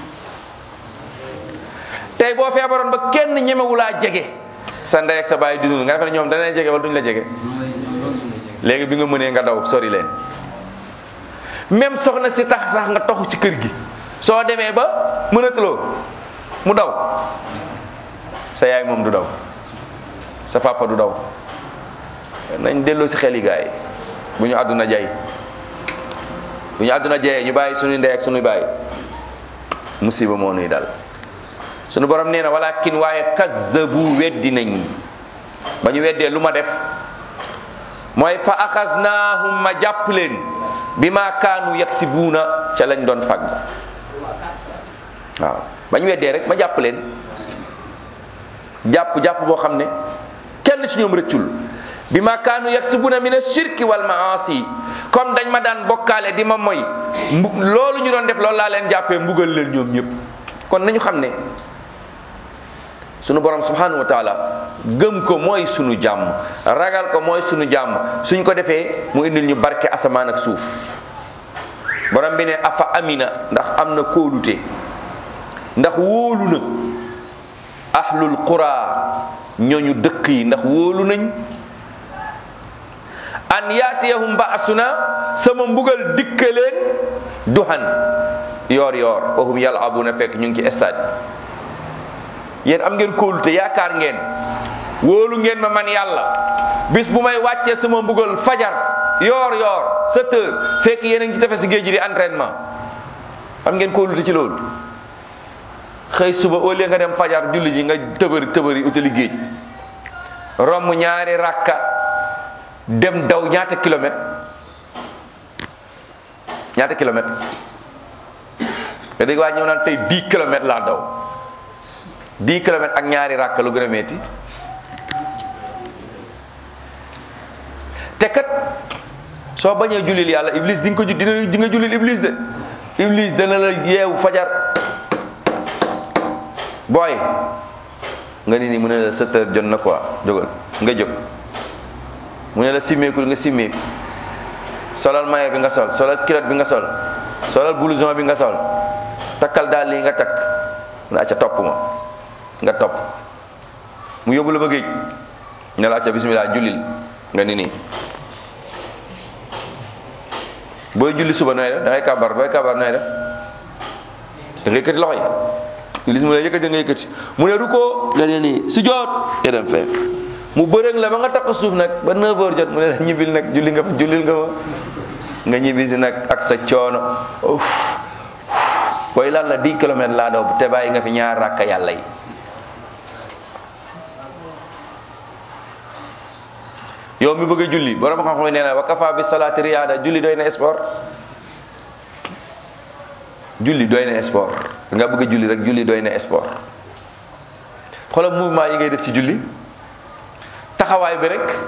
tey boo feebaroon ba kenn ñemewulaa jege sa ndey ak sa baay di dund nga defe ne ñoom danañ jege wala duñ la jege léegi bi nga mënee nga daw sori leen même soxna si tax sax nga toxu ci kër gi soo demee ba mënatuloo mu daw sa yaay moom du daw sa papa du daw nañ delloo si xel yi gaay yi bu ñu àdduna jay bu ñu àdduna jayee ñu bàyyi suñuy ndey ak suñuy bàyyi musiba moo nuy dal suñu borom nee na walakin waaye kazzabu weddi nañ ba ñu weddee lu ma def mooy fa axasnaahum ma jàpp leen bi ma kaanu yaksibuuna ca lañ doon fàgg waaw ba ñu weddee rek ma jàpp leen jàpp jàpp boo xam ne kenn ci ñoom rëccul bi ma kaanu yaksibuna min ashirki wal maasi comme dañ ma daan bokkaale di ma moy mbu loolu ñu doon def loolu laa leen jàppee mbugal leen ñoom ñëpp kon nañu xam ne sunu borom subhanahu wa taala gëm ko mooy sunu jàmm ragal ko mooy sunu jàmm suñ ko defee mu indil ñu barke asamaan ak suuf borom bi ne afa amina ndax am na kóolute ndax wóolu na ahlul qura ñooñu dëkk yi ndax wóolu nañ an yaatiyahum ba'suna sama mbugal dikke leen duhan yoor yoor wahum yal'abuna fekk ñu ngi ci stade yéen am ngeen kóolute yaakaar ngeen wóolu ngeen ma man yàlla bis bu may wàccee sama mbugal fajar yoor yoor sept heures fekk yéen a ngi ci tefes géej gi di entraînement am ngeen kóolute ci loolu xëy suba au lieu nga dem fajar julli ji nga tëbëri tëbëri utali géej romb ñaari rakka dem daw ñaata kilomètre ñaata kilomètre nga dégg waa ñëw naan tey 10 kilomètres laa daw 10 kilomètres ak ñaari rakka lu gën a metti te kat soo bañee jullil yàlla iblis di nga ko ju dina di nga jullil iblis de iblis dana la yeewu fajar booy nga ni ni mu ne la sept heures jot na quoi jógal nga jóg mu ne la simmeekul nga simmeeku solal maye bi nga sol solal kilote bi nga sol solal blouson bi nga sol takkal daal lii nga takk mu ne acca topp ma nga topp mu yóbbu la ba géej ne la acca bismillah jullil nga ni nii booy julli suba nooy def da ngay kabar booy kabar nooy def da ngay yëkkati loxo yi Iblis mu ne yëkkati nga yëkkati mu ne ruko nga ne nii su joot nga dem fee mu bërëg la ba nga takk suuf nag ba 9 heures jot mu ne la ñibbil nag julli nga fa jullil nga fa nga ñibbi si nag ak sa coono uf booy lan la 10 kilomètres laa daw te bàyyi nga fi ñaar rakka yàlla yi yow mi bëgg a julli borom xam-xam yi nee na wa kafa bi salaati riyaada julli doy na sport julli doy na sport nga bëgg a julli rek julli doy na sport xoolal mouvement yi ngay def ci julli taxawaay bi rek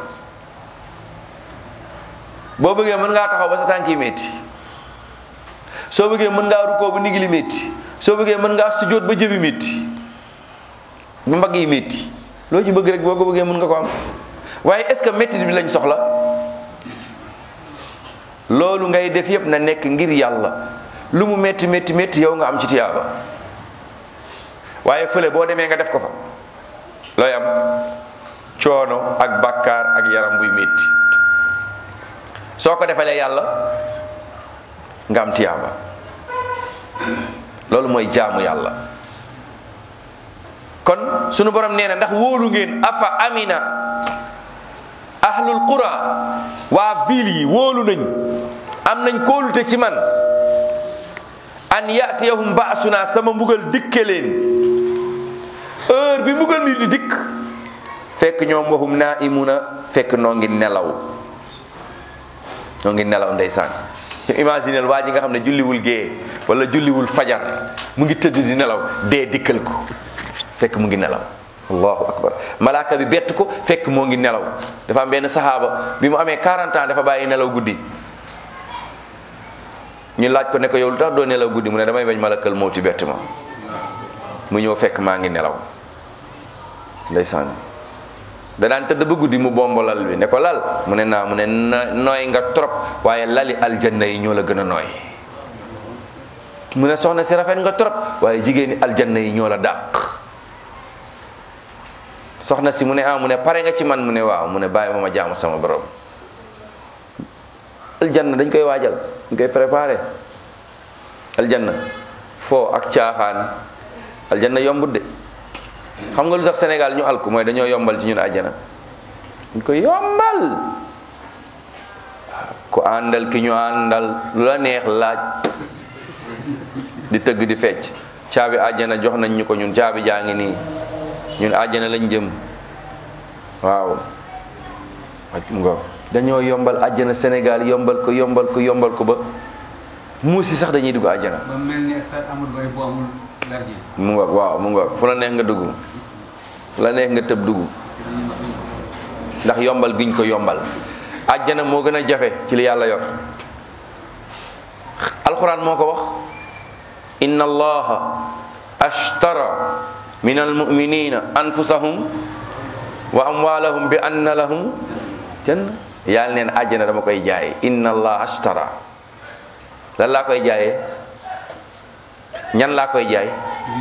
boo bëggee mën ngaa taxaw ba sa tànk yi métti soo bëggee mën ngaa rukkoo ba ndigli métti soo bëggee mën ngaa sujjóot ba jëbi métti ba mbagg yi métti loo ci bëgg rek boo ko bëggee mën nga ko am waaye est-ce que métti bi lañ soxla loolu ngay def yépp na nekk ngir yàlla lu mu métti métti métti yow nga am ci tiyaaba waaye fële boo demee nga def ko fa looy am coono ak bàkkaar ak yaram buy métti soo ko defalee yàlla nga am tiyaaba loolu mooy jaamu yàlla kon sunu borom nee na ndax wóolu ngeen afa amina ahlul qura waa ville yi wóolu nañ am nañ kóolute ci man an yatiyahum baasuna sama mbugal dikke leen heure bi mbugal mi di dikk fekk ñoom waxum naa imuna fekk noo ngi nelaw noo ngi nelaw ndeysaan imaginel waa ji nga xam ne julliwul gée wala julliwul fajar mu ngi tëdd di nelaw dee dikkal ko fekk mu ngi nelaw allahu akbar malaaka bi bett ko fekk moo ngi nelaw dafa am benn saxaaba bi mu amee 40 ans dafa bàyyi nelaw guddi ñu laaj ko ne ko yow lu tax doo nelaw guddi mu ne damay bañ malakal mawti bett ma mu ñëw fekk maa ngi nelaw ndeysaan da daan tëdd ba guddi mu bomb lal bi ne ko lal mu ne naa mu ne no- nooy nga trop waaye lali aljanna yi ñoo la gën a nooy mu ne soxna si rafet nga trop waaye jigéeni aljanna yi ñoo la dàq soxna si mu ne ah mu ne pare nga ci man mu ne waaw mu ne bàyyi ma ma jaamu sama borom aljanna dañ koy waajal dañ koy préparé aljanna foo ak caaxaan aljanna yombut de xam nga lu tax Sénégal ñu alku mooy dañoo yombal ci ñun àjjana dañ koy yombal ku àndal ki ñu àndal lu la neex laaj di tëgg di fecc caabi àjjana jox nañ ñu ko ñun caabi jaa ngi nii ñun àjjana lañ jëm waaw mu nga dañoo yombal àjjana Sénégal yombal ko yombal ko yombal ko ba muus yi sax dañuy dugg àjjana ba mel ni stade amul bari bu amul gardien mu nga waaw mu nga fu la neex nga dugg fu la neex nga tëb dugg ndax yombal giñ ko yombal àjjana moo gën a jafe ci li yàlla yor alquran moo ko wax inna allaha ashtara min almuminina anfusahum wa amwalahum bi anna lahum janna yàlla neen àjjana dama koy jaay inna allaha ashtara lan laa koy jaayee ñan laa koy jaay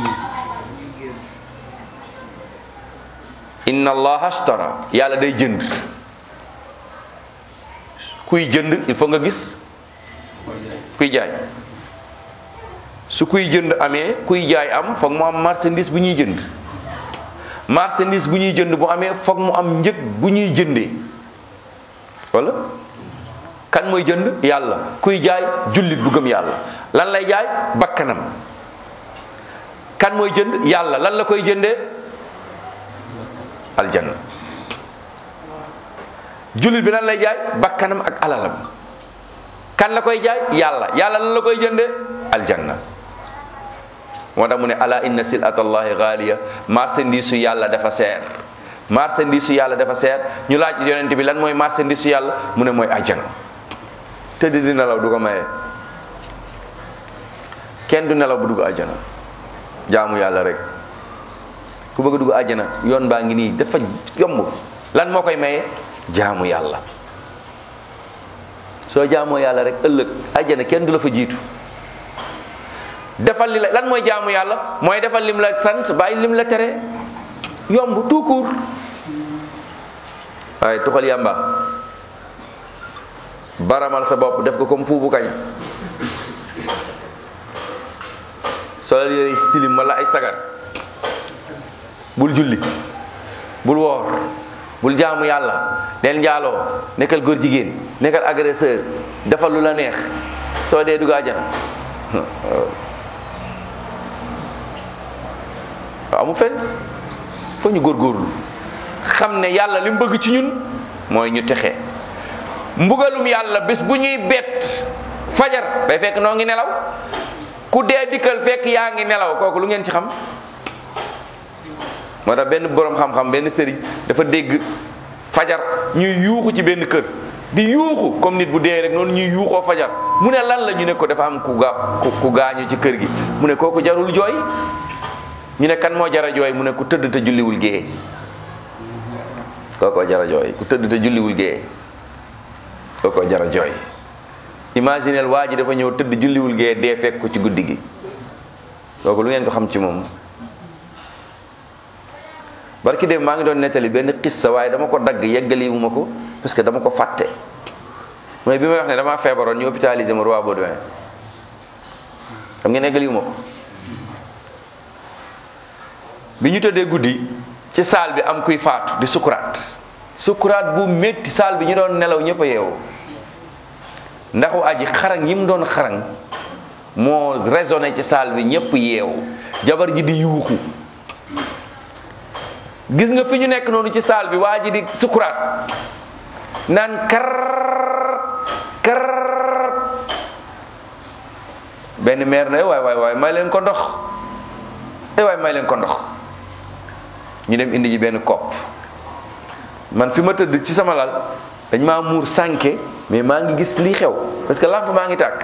inna allaha ashtara yàlla day jënd kuy jënd il faut nga gis kuy jaay su kuy jënd amee kuy jaay am foog mu am marchandise bu ñuy jënd marchandise bu ñuy jënd bu amee foog mu am njëg bu ñuy jëndee wala kan mooy jënd yàlla kuy jaay jullit bu gëm yàlla lan lay jaay bakkanam kan mooy jënd yàlla lan la koy jëndee aljanna jullit bi lan lay jaay bakkanam ak alalam kan la koy jaay yàlla yàlla lan la koy jëndee aljanna moo tax mu ne ala inna silatallahi gaaliya marchandise su yàlla dafa seer marchandise su yàlla dafa seer ñu laaj yonent bi lan mooy marchandise su yàlla mu ne mooy ajjana tëdd di nelaw du ko maye kenn du nelaw bu dugg ajjana jaamu yàlla rek ku bëgg a dugg ajjana yoon baa ngi nii dafa yomb lan moo koy maye jaamu yàlla soo jaamoo yàlla rek ëllëg ajjana kenn du la fa jiitu defal li la lan mooy jaamu yàlla mooy defal lim la sant bàyyi lim la tere yomb tout court waaye tuxal yàmba baramal sa bopp def ko comme puubu kañ solal yére tilim wala ay sagar bul julli bul woor bul jaamu yàlla neel njaaloo nekkal góor jigéen nekkal agresseur defal lu la neex soo dee dugg àjjana waaw mu fen foo ñu góorgóorlu xam ne yàlla li mu bëgg ci ñun mooy ñu texe mbugalum yàlla bés bu ñuy bett fajar day fekk noo ngi nelaw ku dee dikkal fekk yaa ngi nelaw kooku lu ngeen ci xam moo tax benn boroom xam-xam benn sëriñ dafa dégg fajar ñuy yuuxu ci benn kër di yuuxu comme nit bu dee rek noonu ñuy yuuxoo fajar mu ne lan la ñu ne ko dafa am ku ga ku gaañu ci kër gi mu ne kooku jarul jooy ñu ne kan moo jara jooy mu ne ku tëdd te julliwul gée kookoo jara jooy ku tëdd te julliwul gée kookoo jara jooy imaginel waa ji dafa ñëw tëdd julliwul gée dee fekk ko ci guddi gi kooku lu ngeen ko xam ci moom barki dem maa ngi doon nettali benn xissa waaye dama ko dagg yeggaliwu ma ko parce que dama ko fàtte mooy bi may wax ne damaa feebaroon ñu hôpitalisé ma roi Baudouin xam ngeen yeggaliwu ma ko bi ñu tëddee guddi ci saal bi am kuy faatu di sukuraat sukuraat bu métti saal bi ñu doon nelaw ñëpp a yeewu ndax waa ji xarañ yi mu doon xarañ moo résonné ci saal bi ñëpp yeewu jabar ji di yuuxu gis nga fi ñu nekk noonu ci saal bi waa ji di sukuraat naan kar kar benn meer na waay waay waay may leen ko ndox eh waay may leen ko ndox ñu dem indi ji benn kopp man fi ma tëdd ci sama lal dañ maa muur sànke mais maa ngi gis lii xew parce que lampe maa ngi tàkk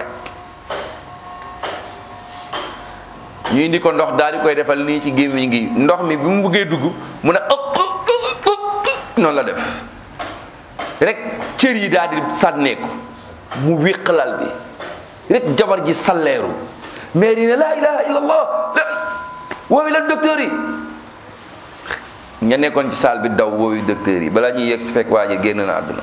ñu indi ko ndox daal di koy defal nii ci gémmiñ gi ndox mi bi mu bëggee dugg mu ne ëpp noonu la def rek cër yi daal di sànneeku mu wéq lal bi rek jabar ji salleeru maire yi ne laa ilaha illallah la woowi lan docteur yi nga nekkoon ci salle bi daw woowi docteur yi balaa ñuy yegg si fekk waa ji génn na àdduna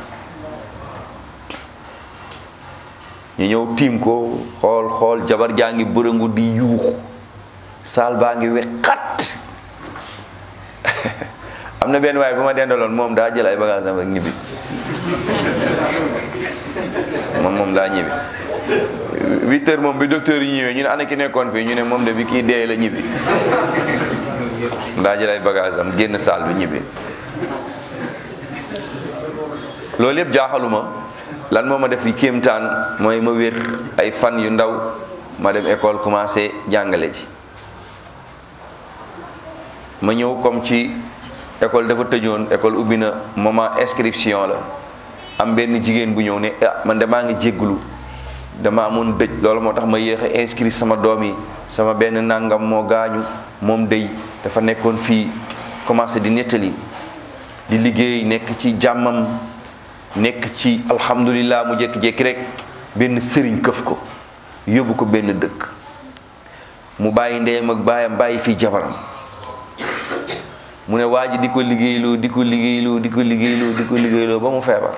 ñu ñëw tiim ko xool xool jabar jaa ngi bërëngu di yuuxu saal baa ngi weqat am na benn waaye bu ma dendaloon moom daa jël ay bagage am rek ñibbi moom moom daa ñibbi huit heures moom bi docteur yi ñëwee ñu ne ana ki nekkoon fii ñu ne moom de bi kii dee la ñibbi daa jël ay bagage am génn saal bi ñibbi loolu yëpp jaaxaluma lan moo ma def yi kéemtaan mooy ma wér ay fan yu ndaw ma dem école commencé jàngale ci ma ñëw comme ci école dafa tëjoon école ubbi na moment inscription la am benn jigéen bu ñëw ne ah man de maa ngi jégglu dama amoon dëj loolu moo tax ma yéex a inscrit sama doom yi sama benn nangam moo gaañu moom dëj dafa nekkoon fii commencé di nettali di liggéey nekk ci jàmmam nekk ci alhamdulillah mu jékki-jékki rek benn sëriñ këf ko yóbbu ko benn dëkk mu bàyyi ndeyam ak baayam bàyyi fii jabaram mu ne waa ji di ko liggéeyloo di ko liggéeyloo di ko liggéeyloo di ko liggéeyloo ba mu feebar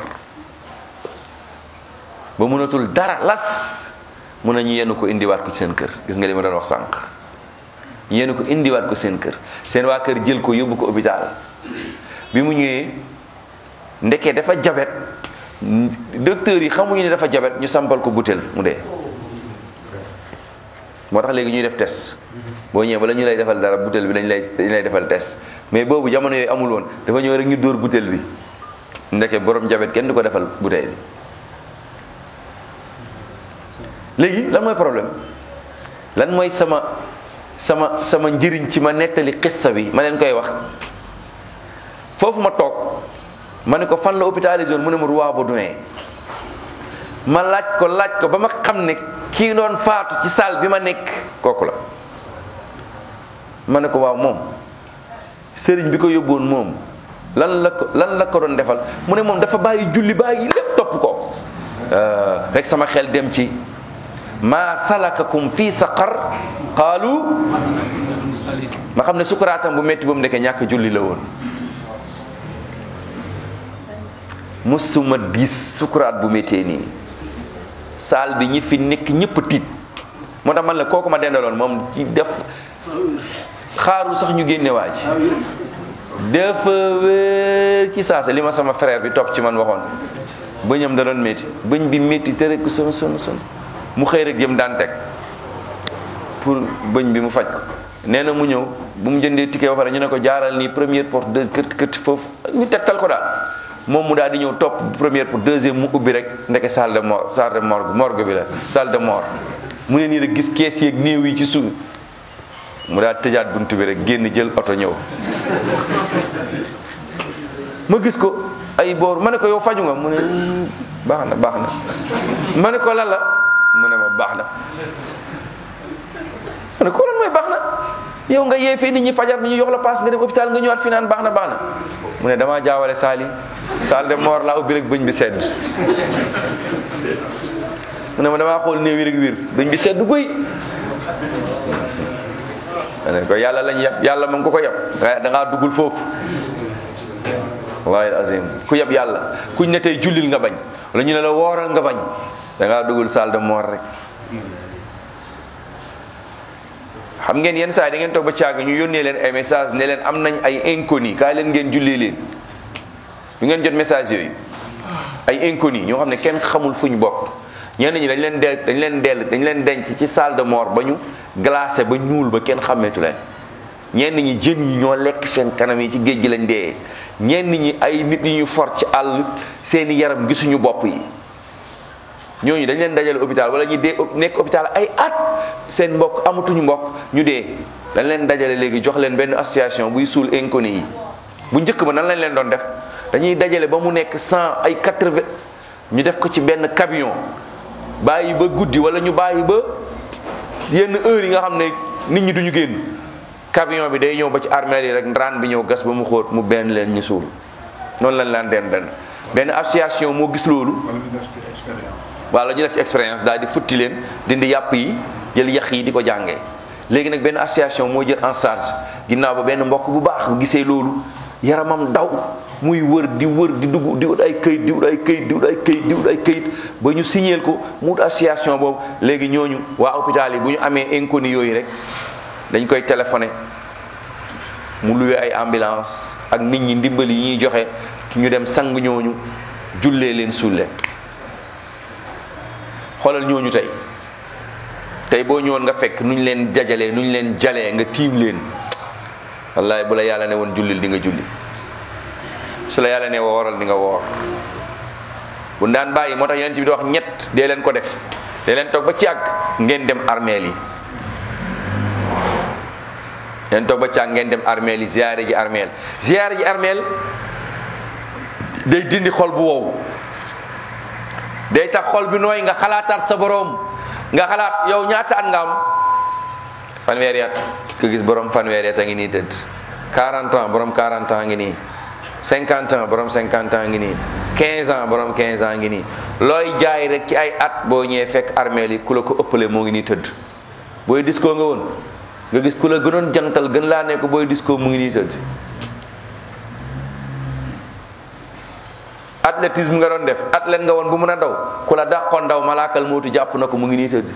ba mënatul dara las mun na ñu yenn ko indiwaat ko ci seen kër gis nga li ma doon wax sànq ñu yenn ko indiwaat ko seen kër seen waa kër jël ko yóbbu ko hôpital bi mu ñëwee ndeke dafa jabet docteur yi xamuñu ne dafa jabet ñu sampal ko butéel mu dee moo tax léegi ñuy def test boo ñëwee bala ñu lay defal dara butéel bi dañ lay dañ lay defal test mais boobu jamono yooyu amul woon dafa ñëw rek ñu dóor butéel bi ndeke borom jabet kenn du ko defal butéel bi léegi lan mooy problème lan mooy sama sama sama njëriñ ci ma nettali xissa bi ma leen koy wax foofu ma toog ma ne ko fan la hôpitalisé woon mu ne ma Roi Baudouin ma laaj ko laaj ko ba ma xam ne kii doon faatu ci salle bi ma nekk kooku la ma ne ko waaw moom sëriñ bi ko yóbboon moom lan la ko lan la ko doon defal mu ne moom dafa bàyyi julli bàyyi lépp topp ko rek sama xel dem ci ma salakakum fi saqar qaalu ma xam ne sukuraatam bu métti ba mu nekkee ñàkk julli la woon musuma gis sukuraat bu méttee nii saal bi ñi fi nekk ñëpp tiit moo tax man la kooku ma dendaloon moom ci def xaarul sax ñu génne waa ji dafa wér ci saasa li ma sama frère bi topp ci man waxoon bëñam da doon métti bëñ bi métti te rek son son son mu xëy rek jëm daan teg pour bëñ bi mu faj ko nee na mu ñëw bu mu jëndee ticket ba pare ñu ne ko jaaral nii première porte deux kët kët foofu ñu tegtal ko daal moom mu daal di ñëw topp première pour deuxième mu ubbi rek ndeke salle de mort salle de morgue morgue bi la salle de mort mu ne nii rek gis kees yeeg néew yi ci suuf mu daal tëjaat buntu bi rek génn jël oto ñëw ma gis ko ay boor ma ne ko yow faju nga mu ne baax na baax na ma ne ko lan la mu ne ma baax na ma ne ko lan mooy baax na yow nga yee fii nit ñi fajar ni ñu jox la paas nga dem hôpital nga ñëwaat fi naan baax na baax na mu ne damaa jaawale saali salle de mort laa ubbi rek bëñ bi sedd mu ne ma damaa xool néew yi rek wir bëñ bi sedd guy ma ne ko yàlla lañ yab yàlla moom ko ko yab da ngaa duggul foofu wallahi azim ku yab yàlla kuñ ne tey jullil nga bañ wala ñu ne la wooral nga bañ da ngaa duggul salle de mort rek xam ngeen yenn saa yi da ngeen toog ba caaga ñu yónnee leen ay message ne leen am nañ ay inconnu kaay leen ngeen jullee leen ñu ngeen jot message yooyu ay inconnu ñoo xam ne kenn xamul fu ñu bokk ñenn ñi dañ leen del dañ leen dell dañ leen denc ci salle de mort ba ñu glacé ba ñuul ba kenn xàmmeetu leen ñenn ñi jën yi ñoo lekk seen kanam yi ci géej gi lañ dee ñenn ñi ay nit yi ñu for ci àll seeni yaram gisuñu bopp yi ñooñu dañ leen dajale hôpital wala ñu dee nekk hôpital ay at seen mbokk amatuñu mbokk ñu dee dañ leen dajale léegi jox leen benn association buy suul inconnu yi bu njëkk ba nan lañ leen doon def dañuy dajale ba mu nekk cent ay quatre-vingt ñu def ko ci benn camion bàyyi ba guddi wala ñu bàyyi ba yenn heure yi nga xam ne nit ñi duñu génn camion bi day ñëw ba ci armeel yi rek ndaraan bi ñëw gas ba mu xóot mu benn leen ñu suul noonu lañ laan den den benn association moo gis loolu wala ñu def ci expérience. wala ñu def ci expérience daal di futti leen dindi yàpp yi jël yax yi di ko jàngee léegi nag benn association moo jël en charge ginnaaw ba benn mbokk bu baax bu gisee loolu yaramam daw muy wër di wër di dugg di wut ay këyit di wut ay këyit di wut ay këyit di wut ay këyit ba ñu signeel ko mu wut association boobu léegi ñooñu waa hôpital yi bu ñu amee inconnu yooyu rek dañ koy téléphoné mu luwe ay ambulance ak nit ñi ndimbali yi ñuy joxe ñu dem sang ñooñu jullee leen sulle xoolal ñooñu tey tey boo ñëwoon nga fekk nu ñu leen jajalee nu ñu leen jalee nga tiim leen wallahi bu la yàlla ne woon jullil di nga julli su la yàlla ne wooral di nga woor bu daan bàyyi moo tax yonent bi di wax ñett dee leen ko def dee leen toog ba ci àgg ngeen dem armeel yi leen toog ba ci àgg ngeen dem armeel yi ziyaare ji armeel ziyaare ji armeel day dindi xol bu wow day tax xol bi nooy nga xalaataat sa boroom nga xalaat yow ñaata at nga am fanweeri at ko gis borom fanweeri at a ngi nii tëdd 40 ans borom 40 ans ngi nii 50 ans borom 50 ans ngi nii 15 ans borom 15 ans ngi nii looy jaay rek ci ay at boo ñëwee fekk armeel yi ku la ko ëppale moo ngi nii tëdd booy disco nga woon nga gis ku la gënoon jantal gën laa ne ko booy disco mu ngi nii tëdd athlétisme nga doon def athlète nga woon bu mën a daw ku la dàqoon daw malaakal mootu jàpp na ko mu ngi nii tëdd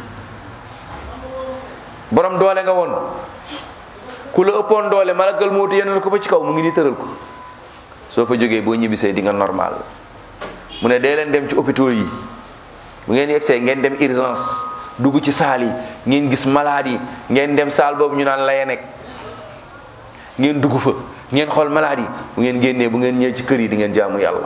borom doole nga woon ku la ëppoon doole malaakal mootu yenal ko ba ci kaw mu ngi nii tëral ko soo fa jógee boo ñibbisee di nga normal mu ne dee leen dem ci hôpitaux yi bu ngeen yegsee ngeen dem urgence dugg ci saal yi ngeen gis malade yi ngeen dem saal boobu ñu naan laye nekk ngeen dugg fa ngeen xool malade yi bu ngeen génnee bu ngeen ñëwee ci kër yi di ngeen jaamu yàlla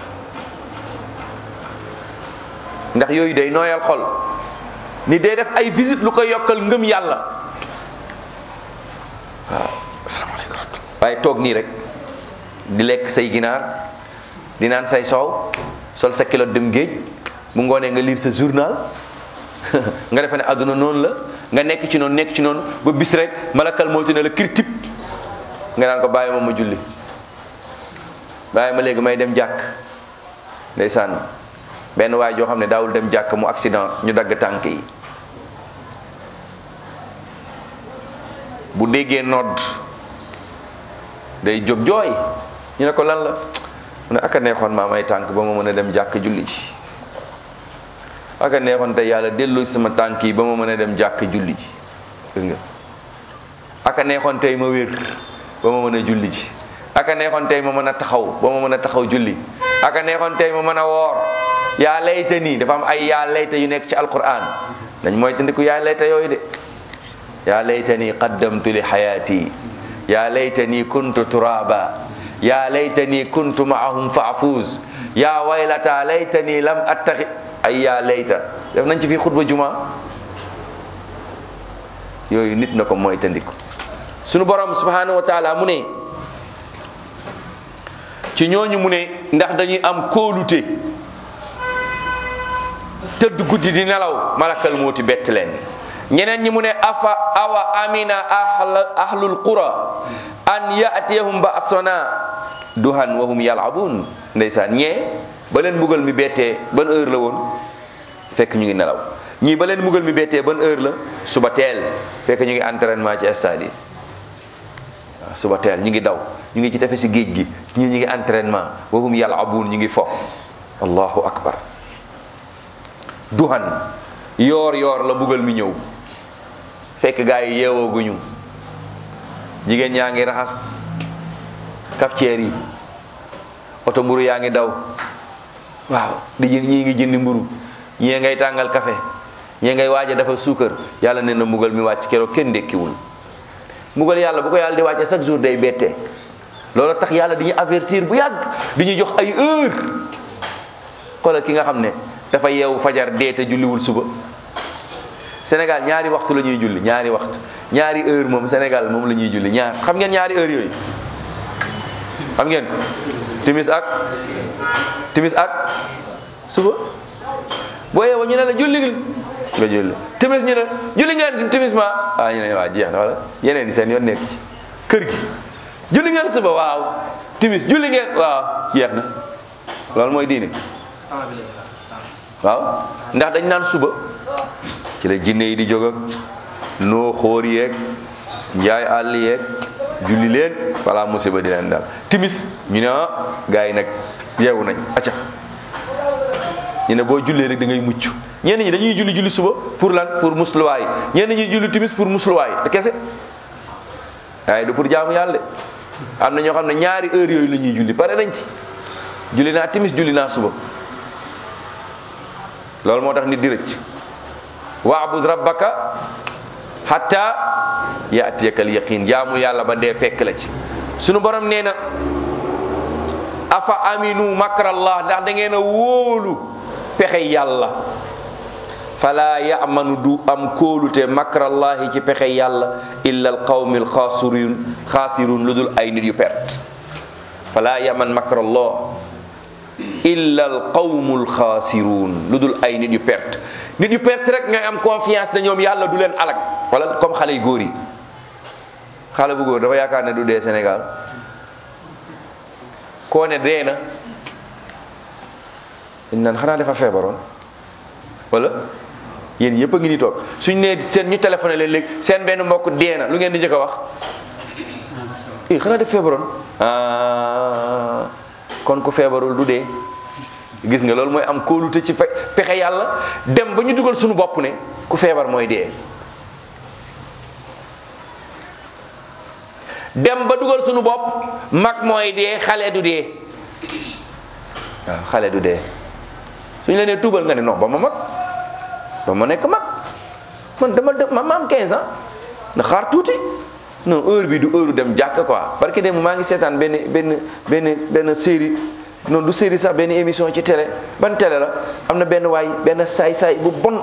ndax yooyu day nooyal xol ni day def ay visite lu koy yokkal ngëm yàlla waaw asalaamaaleykum waaye toog nii rek di lekk say ginaar di naan say soow sol sa kilo dem géej bu ngoonee nga lire sa journal nga defe ne àdduna noonu la nga nekk ci noonu nekk ci noonu ba bis rek malakal moo ci ne la kirtip nga naan ko bàyyi ma ma julli bàyyi ma léegi may dem jàkk ndeysaan benn waay joo xam ne daawul dem jàkk mu accident ñu dagg tànk yi bu déggee nodd day jóg jooy ñu ne ko lan la mu ne aka neexoon maa may tànk ba ma mën a dem jàkk julli ci aka neexoon te yàlla delloo ci sama tànk yi ba ma mën a dem jàkk julli ci gis nga aka neexoon tey ma wér ba ma mën a julli ci aka neexoon tey ma mën a taxaw ba ma mën a taxaw julli aka neexoon tey ma mën a woor yaa layta nii dafa am ay yaa layta yu nekk ci alquran dañ mooy tandiku yaa layta yooyu de yaa layta nii qaddamtu li xayaati yaa layta nii kuntu turaba yaa layta nii kuntu maahum fa afuz yaa waylata layta nii lam attaxi ay yaa layta def nañ ci fii xutba juma yooyu nit na ko mooy tandiku sunu borom subhanahu wa taala mu ne ci ñooñu mu ne ndax dañuy am kóolute tëdd guddi di nelaw malakal mooti bett leen ñeneen ñi mu ne afa awa amina ahla ahlul qura an yatiyahum ba'sana duhan wa hum yal'abun ndeysaan ñee ba leen mbugal mi bettee ban heure la woon fekk ñu ngi nelaw ñii ba leen mbugal mi bettee ban heure la suba teel fekk ñu ngi entraînement ci stade yi waaw suba teel ñu ngi daw ñu ngi ci tefesi géej gi ñii ñu ngi entraînement wa hum yal'abun ñu ngi fo allahu akbar duhan yoor yoor la mbugal mi ñëw fekk gaa yi yeewooguñu jigéen ñaa ngi raxas cafetière yi oto mburu yaa ngi daw waaw di jën ñii ngi jëndi mburu ñii ngay tàngal café ñii ngay waaj a dafa suukar yàlla nee na mbugal mi wàcc keroog kenn ndekkiwul mbugal yàlla bu ko yàlla di wàcce chaque jour day bette loolu tax yàlla di ñu avertir bu yàgg di ñu jox ay heure xoolal ki nga xam ne dafa yeewu fajar dee te julliwul suba Sénégal ñaari waxtu la ñuy julli ñaari waxtu ñaari heure moom Sénégal moom la ñuy julli ñaar xam ngeen ñaari heure yooyu xam ngeen ko timis ak timis ak suba boo yeewoo ñu ne la julli nga julli timis ñu ne julli ngeen timis ma ah ñu ne waa jeex na wala yeneen yi seen yoon nekk ci kër gi julli ngeen suba waaw timis julli ngeen waaw jeex na loolu mooy diine waaw ndax dañ naan suba ci la jinne yi di jóg ak noo xóor yeeg njaay àll yeeg julli leen wala musiba di leen daal timis ñu ne ah gars yi nag yeewu nañ acca ñu ne boo jullee rek da ngay mucc ñenn ñi dañuy julli julli suba pour lan pour musluwaay ñenn ñi julli timis pour musluwaay da kese waaye du pour jaamu yàlla de am na ñoo xam ne ñaari heure yooyu la ñuy julli pare nañ ci julli naa timis julli naa suba loolu moo tax nit di rëcc waabud rabbaka hatta yaatiyaka al yaqin jaamu yàlla ba dee fekk la ci sunu borom nee na afa aminu makrallah ndax da ngeen a wóolu pexe yàlla fala yamanu du am kóolute makrallahi ci pexe yàlla illa al qawmi al xaasirun xaasirun lu dul ay nit yu perte fala yaman makrallah illa al qawmu al xaasirun lu dul ay nit yu perte nit yu perte rek ñooy am confiance ne ñoom yàlla du leen alag wala comme xale yu góor yi xale bu góor dafa yaakaar ne du dee Sénégal koo ne dee na dañ naan xanaa dafa feebaroon wala yéen yëpp a ngi ni toog suñ nee seen ñu téléphoné leen léegi seen benn mbokk dee na lu ngeen di njëkk a wax i xanaa def feebaroon ah kon ku feebarul du dee gis nga loolu mooy am kóolute ci pexe yàlla dem ba ñu dugal suñu bopp ne ku feebar mooy dee dem ba dugal suñu bopp mag mooy dee xale du dee waaw xale du dee suñu la nee tuubal nga ne non ba ma mag ba ma nekk mag man dama dem ma am 15 ans na xaar tuuti non heure bi du heure dem jàkk quoi parce que dem maa ngi seetaan benn benn benn benn série non du série sax benn émission ci télé ban télé la am na benn waay benn saay-saay bu bon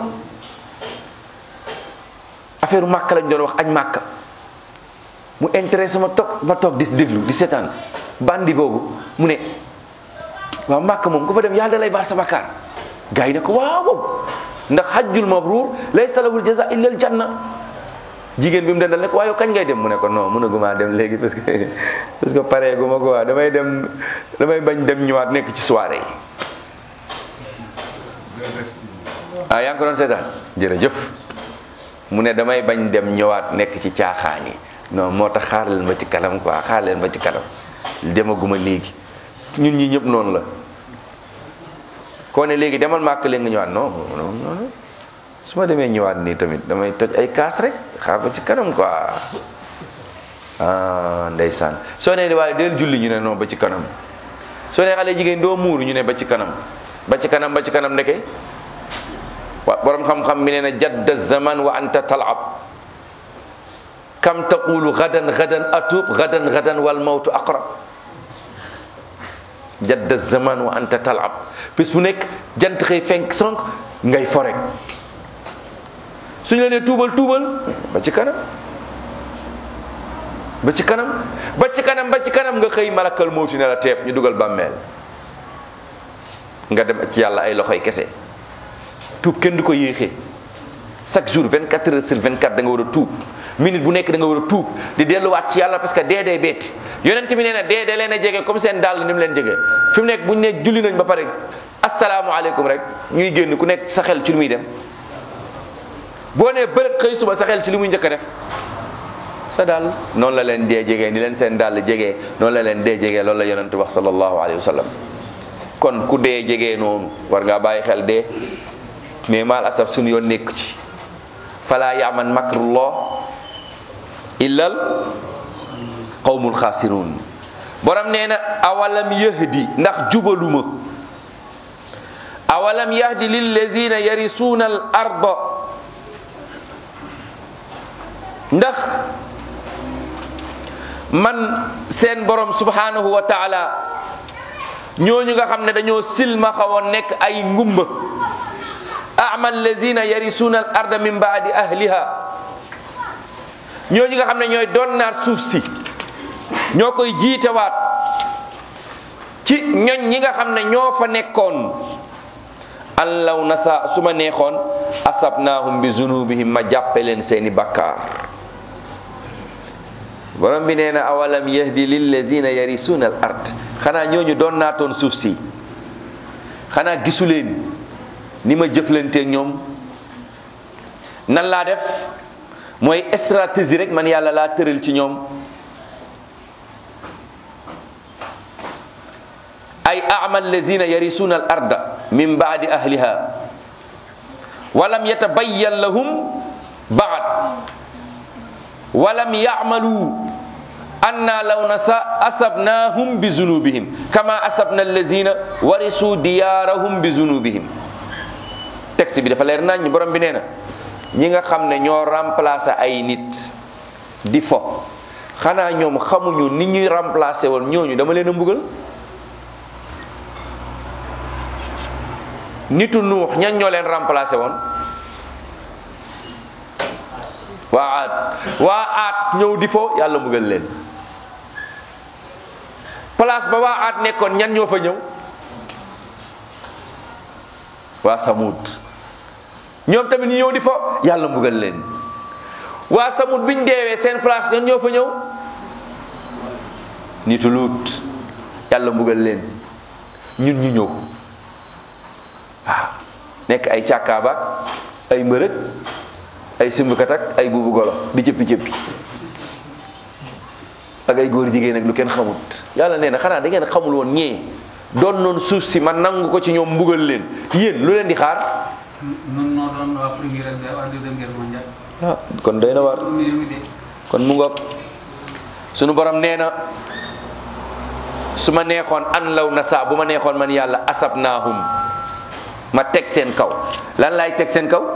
affaire màkk lañ doon wax añ màkk mu intéressé ma toog ma toog di déglu di seetaan bandi boobu mu ne waaw màkk moom ku fa dem yàlla da lay baal sa bakkaar gars yi ne ko waaw wow ndax hajjul mabruur laysa lahul jaza illa al janna jigéen bi mu dendal ne ko waaye kañ ngay dem mu ne ko non mënaguma dem léegi parce que parce que pare gu ma ko waa damay dem damay bañ dem ñëwaat nekk ci soirée yi ah yaa ngi ko doon seetaan jërëjëf mu ne damay bañ dem ñëwaat nekk ci caaxaan yi non moo tax xaar leen ba ci kanam quoi xaar leen ba ci kanam demaguma léegi ñun ñi ñëpp noonu la koo ne léegi demal màkk leen nga ñëwaat non non non su ma demee ñëwaat nii tamit damay toj ay kaas rek xaar ba ci kanam quoi ah ndeysaan soo nee waaye del julli ñu ne non ba ci kanam soo nee xale jigéen doo muuru ñu ne ba ci kanam ba ci kanam ba ci kanam ndeke wa borom xam-xam mi nee na jadda zaman wa anta talab kam taqulu gadan gadan atub gadan gadan wal mawtu aqrab jadda zaman wa anta talab bis bu nekk jant xëy fenk sonk ngay forek suñu la nee tuubal tuubal ba ci kanam ba ci kanam ba ci kanam ba ci kanam nga xëy malakal mawti ne la teeb ñu dugal bàmmeel nga dem ci yàlla ay loxoy kese tuub kenn du ko yéexee chaque jour 24 heures sur 24 da nga war a tuub minute bu nekk da nga war a tuub di delluwaat ci yàlla parce que dee dee betti yonent bi nee na dee dee leen a jege comme seen dàll ni mu leen jege fi mu nekk bu ñu ne julli nañ ba pare asalaamualeykum rek ñuy génn ku nekk sa xel ci lu muy dem boo nee bërëg xëy suba sa xel ci li muy njëkk a def sa dàll noonu la leen dee jegee ni leen seen dàll jegee noonu la leen dee jegee loolu la yonent wax sallallahu alayhi wa sallam kon ku dee jegee noonu war ngaa bàyyi xel dee mais maal asaf suñu yoon nekk ci fala yaman makrullah illal qawmul xaasirun borom nee na awalam yahdi ndax jubaluma awalam yahdi lillazina yarisuuna al arda ndax man seen borom subhanahu wa taala ñooñu nga xam ne dañoo silmaxawoon nekk ay ngumba ama allazina yarisuuna al arda min baadi ahliha ñooñu nga xam ne ñooy doon naat suuf si ñoo koy jiitewaat ci ñoñ ñi nga xam ne ñoo fa nekkoon allaw nasa su ma neexoon asabnaahum bi zunubihim ma jàppe leen seeni bakkaar borom bi nee na awalam yahdi lillazina yarisuuna al ard xanaa ñooñu doon naatoon suuf si xanaa gisuleen ni ma jëflanteeg ñoom nan laa def mooy stratégie rek man yàlla laa tëral ci ñoom ay ama allazina yarisuuna al arda min baadi ahliha walam yatabayyan lahum baad walam yacmalu anna law nasa asabnahum bi zunubihim kama asabna allazina warisu diyaarahum bi zunubihim texte bi dafa leer nañ ñi borom bi nee na ñi nga xam ne ñoo remplacer ay nit di fo xanaa ñoom xamuñu ni ñuy remplacer woon ñooñu dama leen a mbugal nitu nuux ñan ñoo leen remplacer woon waa aat waa aat ñëw di fo yàlla mbugal leen place ba waa aat nekkoon ñan ñoo fa ñëw waa samut ñoom tamit ñu ñëw di fo yàlla mbugal leen waa samut biñ deewee seen place ñan ñoo fa ñëw nitu luut yàlla mbugal leen ñun ñu ñëw waaw nekk ay càkkaabaak ay mbërëg ay simbukat ak ay buubu golo di cëppi cëppi ak ay góor jigéen ak lu kenn xamut yàlla nee na xanaa da ngeen xamul woon ñee doon noonu suuf si man nangu ko ci ñoom mbugal leen yéen lu leen di xaar nun noo doon waa première ak waa deuxième guerre mondiale ah kon doy na war million yi de kon mu ngoog sunu borom nee na su ma neexoon an law na saa bu ma neexoon man yàlla asab naahum ma teg seen kaw lan laay teg seen kaw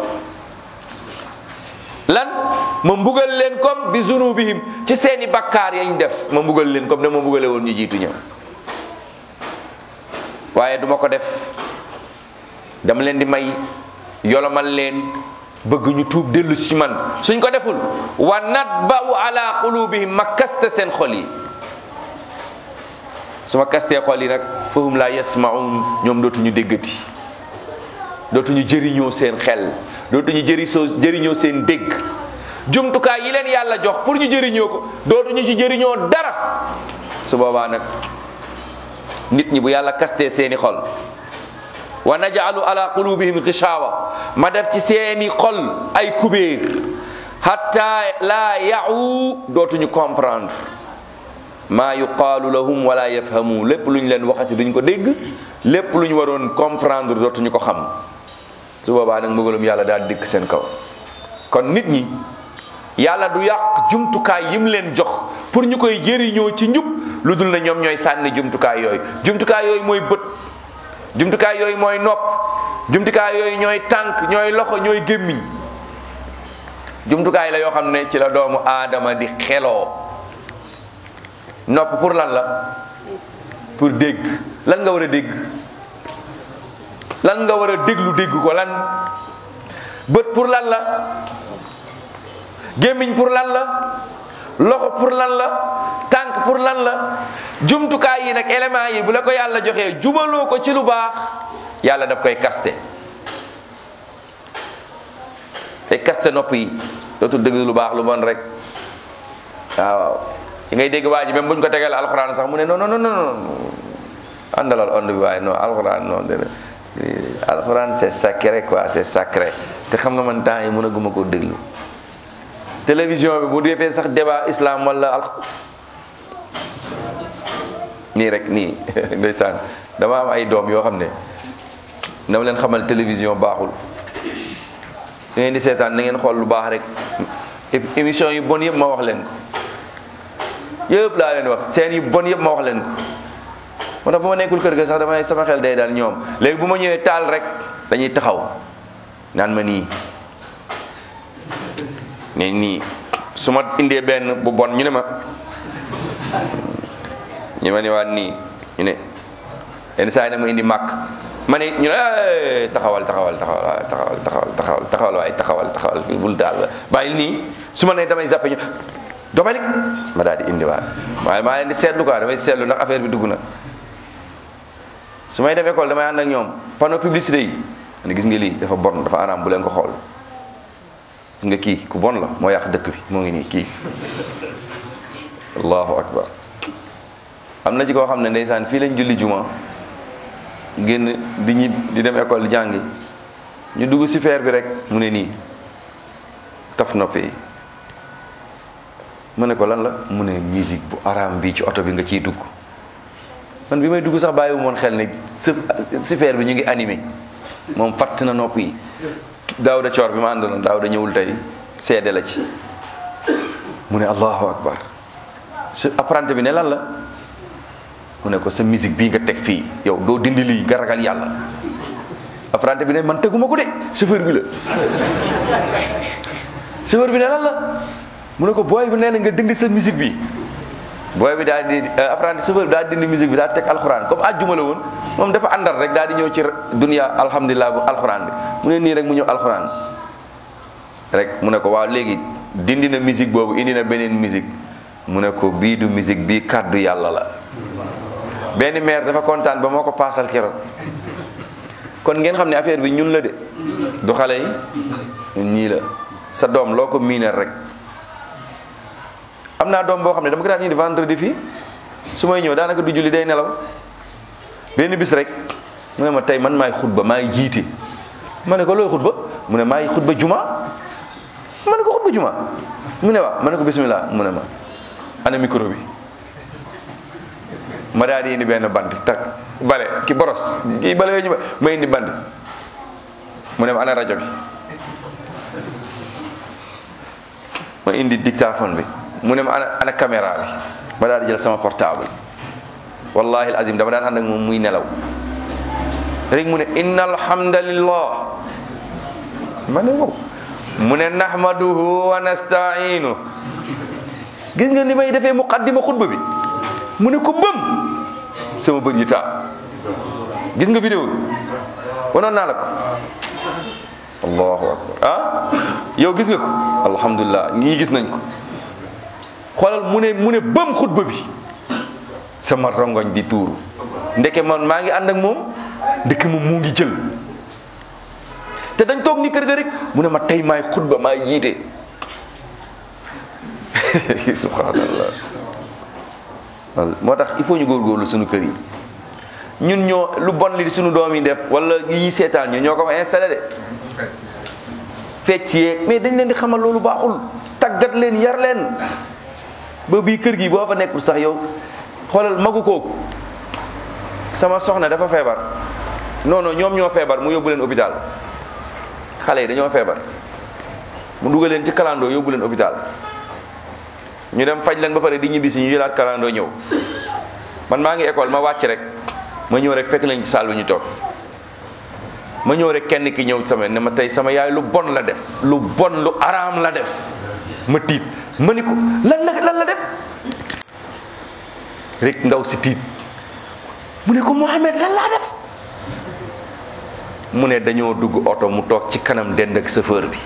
lan ma mbugal leen comme bi zunubihim ci seeni bakkaar yañ def ma mbugal leen comme ne ma mbugale woon ñu jiitu ñëw waaye duma ko def dama leen di may yolomal leen bëgg ñu tuub dellu ci man suñ ko deful wa natba'u ala qulubihim ma kaste seen xol yi su ma kastee xol yi nag fahum la yasma'un ñoom dootuñu déggati dootuñu jëriñoo seen xel dootuñu jëri soo jëriñoo seen dégg jumtukaay yi leen yàlla jox pour ñu jëriñoo ko dootuñu ci jëriñoo dara su boobaa nag nit ñi bu yàlla kastee seeni xol wa naj'alu ala qulubihim gishawa ma def ci seeni xol ay kubéer hatta la ya'u dootuñu comprendre maa yuqaalu lahum wala yafhamu lépp lu ñu leen waxati duñ ko dégg lépp lu ñu waroon comprendre dootuñu ko xam su boobaa nag mbugalum yàlla daal dikk seen kaw kon nit ñi yàlla du yàq jumtukaay yim leen jox pour ñu koy jëriñoo ci njub lu dul na ñoom ñooy sànni jumtukaay yooyu jumtukaay yooyu mooy bët jumtukaay yooyu mooy nopp jumtukaay yooyu ñooy tànk ñooy loxo ñooy gémmiñ jumtukaay la yoo xam ne ci la doomu aadama di xeloo nopp pour lan la pour dégg lan nga war a dégg lan nga war a déglu dégg ko lan bët pour lan la gémmiñ pour lan la loxo pour lan la tànk pour lan la jumtukaay yi nag éléments yi bu la ko yàlla joxee jubaloo ko ci lu baax yàlla daf koy kaste te kaste nopp yi dootul déglu lu baax lu bon rek waaw waaw ci ngay dégg waa ji même buñ ko tegal alxuraan sax mu ne non non non non àndalal ond bi waaye non alxuraan non dé alxuraan c'est sacré quoi c'est sacré te xam nga man temps yi mën a guma ko déglu télévision bi bu defee sax débat islam wala al nii rek nii ndeysaan dama am ay doom yoo xam ne dama leen xamal télévision baaxul su ngeen di seetaan na ngeen xool lu baax rek émission yu bon yëpp ma wax leen ko yëpp laa leen wax seen yu bon yëpp ma wax leen ko moo tax bu ma nekkul kër ga sax damay sama xel day daal ñoom léegi bu ma ñëwee taal rek dañuy taxaw naan ma nii ne nii su ma indee benn bu bon ñu ne ma ñu ma ne waat nii ñu ne yenn saa yi nag ma indi màkk ma ne ñu ne taxawal taxawal taxawal waaye taxawal taxawal taxawal taxawal waaye taxawal taxawal fii bul daal bàyyil nii su ma nee damay zappe ñu domalik ma daal di indi waat waaye maa leen di seetlu quoi damay seetlu ndax affaire bi dugg na su may dem école damay ànd ak ñoom panneau publicité yi ma ne gis nga lii dafa bon dafa araam bu leen ko xool nga kii ku bon la moo yàq dëkk bi moo ngi nii kii allahu akbar am na ci koo xam ne ndeysaan fii lañ julli juma génn di ñi di dem école di jàngi ñu dugg si feer bi rek mu ne nii taf na fee mu ne ko lan la mu ne musique bu araam bi ci oto bi nga ciy dugg man bi may dugg sax bàyyiwu moon xel ne si si feer bi ñu ngi animé moom fatt na nopp yi daaw da coor bi ma àndoon daaw da ñëwul tey seede la ci mu ne allahu akbar su apprenti bi ne lan la mu ne ko sa musique bii nga teg fii yow doo dindi lii nga ragal yàlla apprenti bi ne man teguma ko de chauffeur bi la chauffeur bi ne lan la mu ne ko booy bi nee na nga dindi sa musique bi booy bi daal di apprenti chauffeur bi daal di dindi musique bi daal teg alxuraan comme àjjuma la woon moom dafa àndal rek daal di ñëw ci dunya alhamdulilah bu alxuraan bi mu ne nii rek mu ñëw alxuraan rek mu ne ko waaw léegi dindi na musique boobu indi na beneen musique mu ne ko bii du musique bii kàddu yàlla la benn maire dafa kontaan ba moo ko paasal keroog kon ngeen xam ne affaire bi ñun la de du xale yi ñun ñii la sa doom loo ko miinal rek am naa doom boo xam ne dama ko daan indi vendredi fii su may ñëw daanaka du julli day nelaw benn bis rek mu ne ma tey man maay xutba maay jiite ma ne ko looy xutba mu ne maay xutba juma ma ne ko xutba juma mu ne waaw ma ne ko bismillah mu ne ma ana micro bi ma daal di indi benn bant tak bale ki boros kii bale yooyu ñu ma indi bant mu ne ma ana rajo bi ma indi dictaphone bi mu ne ma ana ana caméra bi ma daal di jël sama portable wallahi azim dama daan ànd ak moom muy nelaw rek mu ne inna alhamdulillah ma ne wow mu ne nahmaduhu wa nasta'inu gis nga li may defee muqaddima xutba bi mu ne ko bëm sama bët yi taa gis nga vidéo bi wanoon naa la ko allahu akbar ah yow gis nga ko alhamdulilah ñii gis nañ ko xoolal mu ne mu ne bëm xutba bi sama rongoñ di tuuru ndeke man maa ngi ànd ak moom ndeke moom mu ngi jël te dañ toog ni kër ga rek mu ne ma tey maay xutba maay yiite subhanallah moo tax il faut ñu góorgóorlu suñu kër yi ñun ñoo lu bon li suñu doom yi def wala yi seetaan ñu ñoo ko fa installé de fecc yeeg mais dañ leen di xamal loolu baaxul tàggat leen yar leen ba bii kër gi boo fa nekkul sax yow xoolal magu kooku sama soxna dafa feebar non non ñoom ñoo feebar mu yóbbu leen hôpital xale yi dañoo feebar mu dugal leen ci kalandoo yóbbu leen hôpital ñu dem faj leen ba pare di ñibbi si ñu jëlaat kalandoo ñëw man maa ngi école ma wàcc rek ma ñëw rek fekk leen ci salle bi ñu toog ma ñëw rek kenn ki ñëw sama ne ma tey sama yaay lu bon la def lu bon lu araam la def ma tiit ma ni ko lan la lan la def rek ndaw si tiit mu ne ko Mohamed lan laa def mu ne dañoo dugg oto mu toog ci kanam dend ak chauffeur bi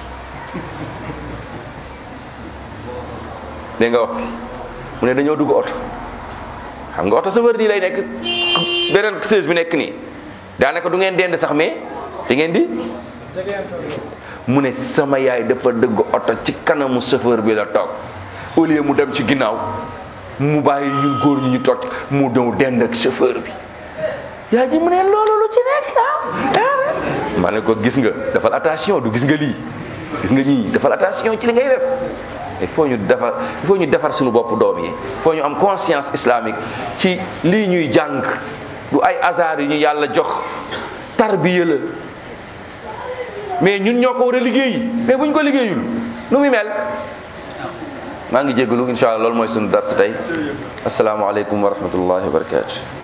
dégg nga wax bi mu ne dañoo dugg oto xam nga oto chauffeur nii lay nekk beneen chaise bi nekk nii daanaka du ngeen dend sax mais di ngeen di mu ne sama yaay dafa dëgg oto ci kanamu chauffeur bi la toog au lieu mu dem ci ginnaaw mu bàyyi ñun góor ñi ñu toog mu ñëw dend ak chauffeur bi yaa ji mu ne loolu lu ci nekk ah ma ne ko gis nga defal attention du gis nga lii gis nga ñii defal attention ci li ngay def il faut ñu defar il faut ñu defar suñu bopp doom yi il faut ñu am conscience islamique ci lii ñuy jàng du ay hasard yu ñu yàlla jox tarbiya la mais ñun ñoo ko war a liggéey mais bu ñu ko liggéeyul nu muy mel maa ngi jégalu incha allah loolu mooy sunu dars tey asalaamaaleykum wa rahmatullahi wa barakatu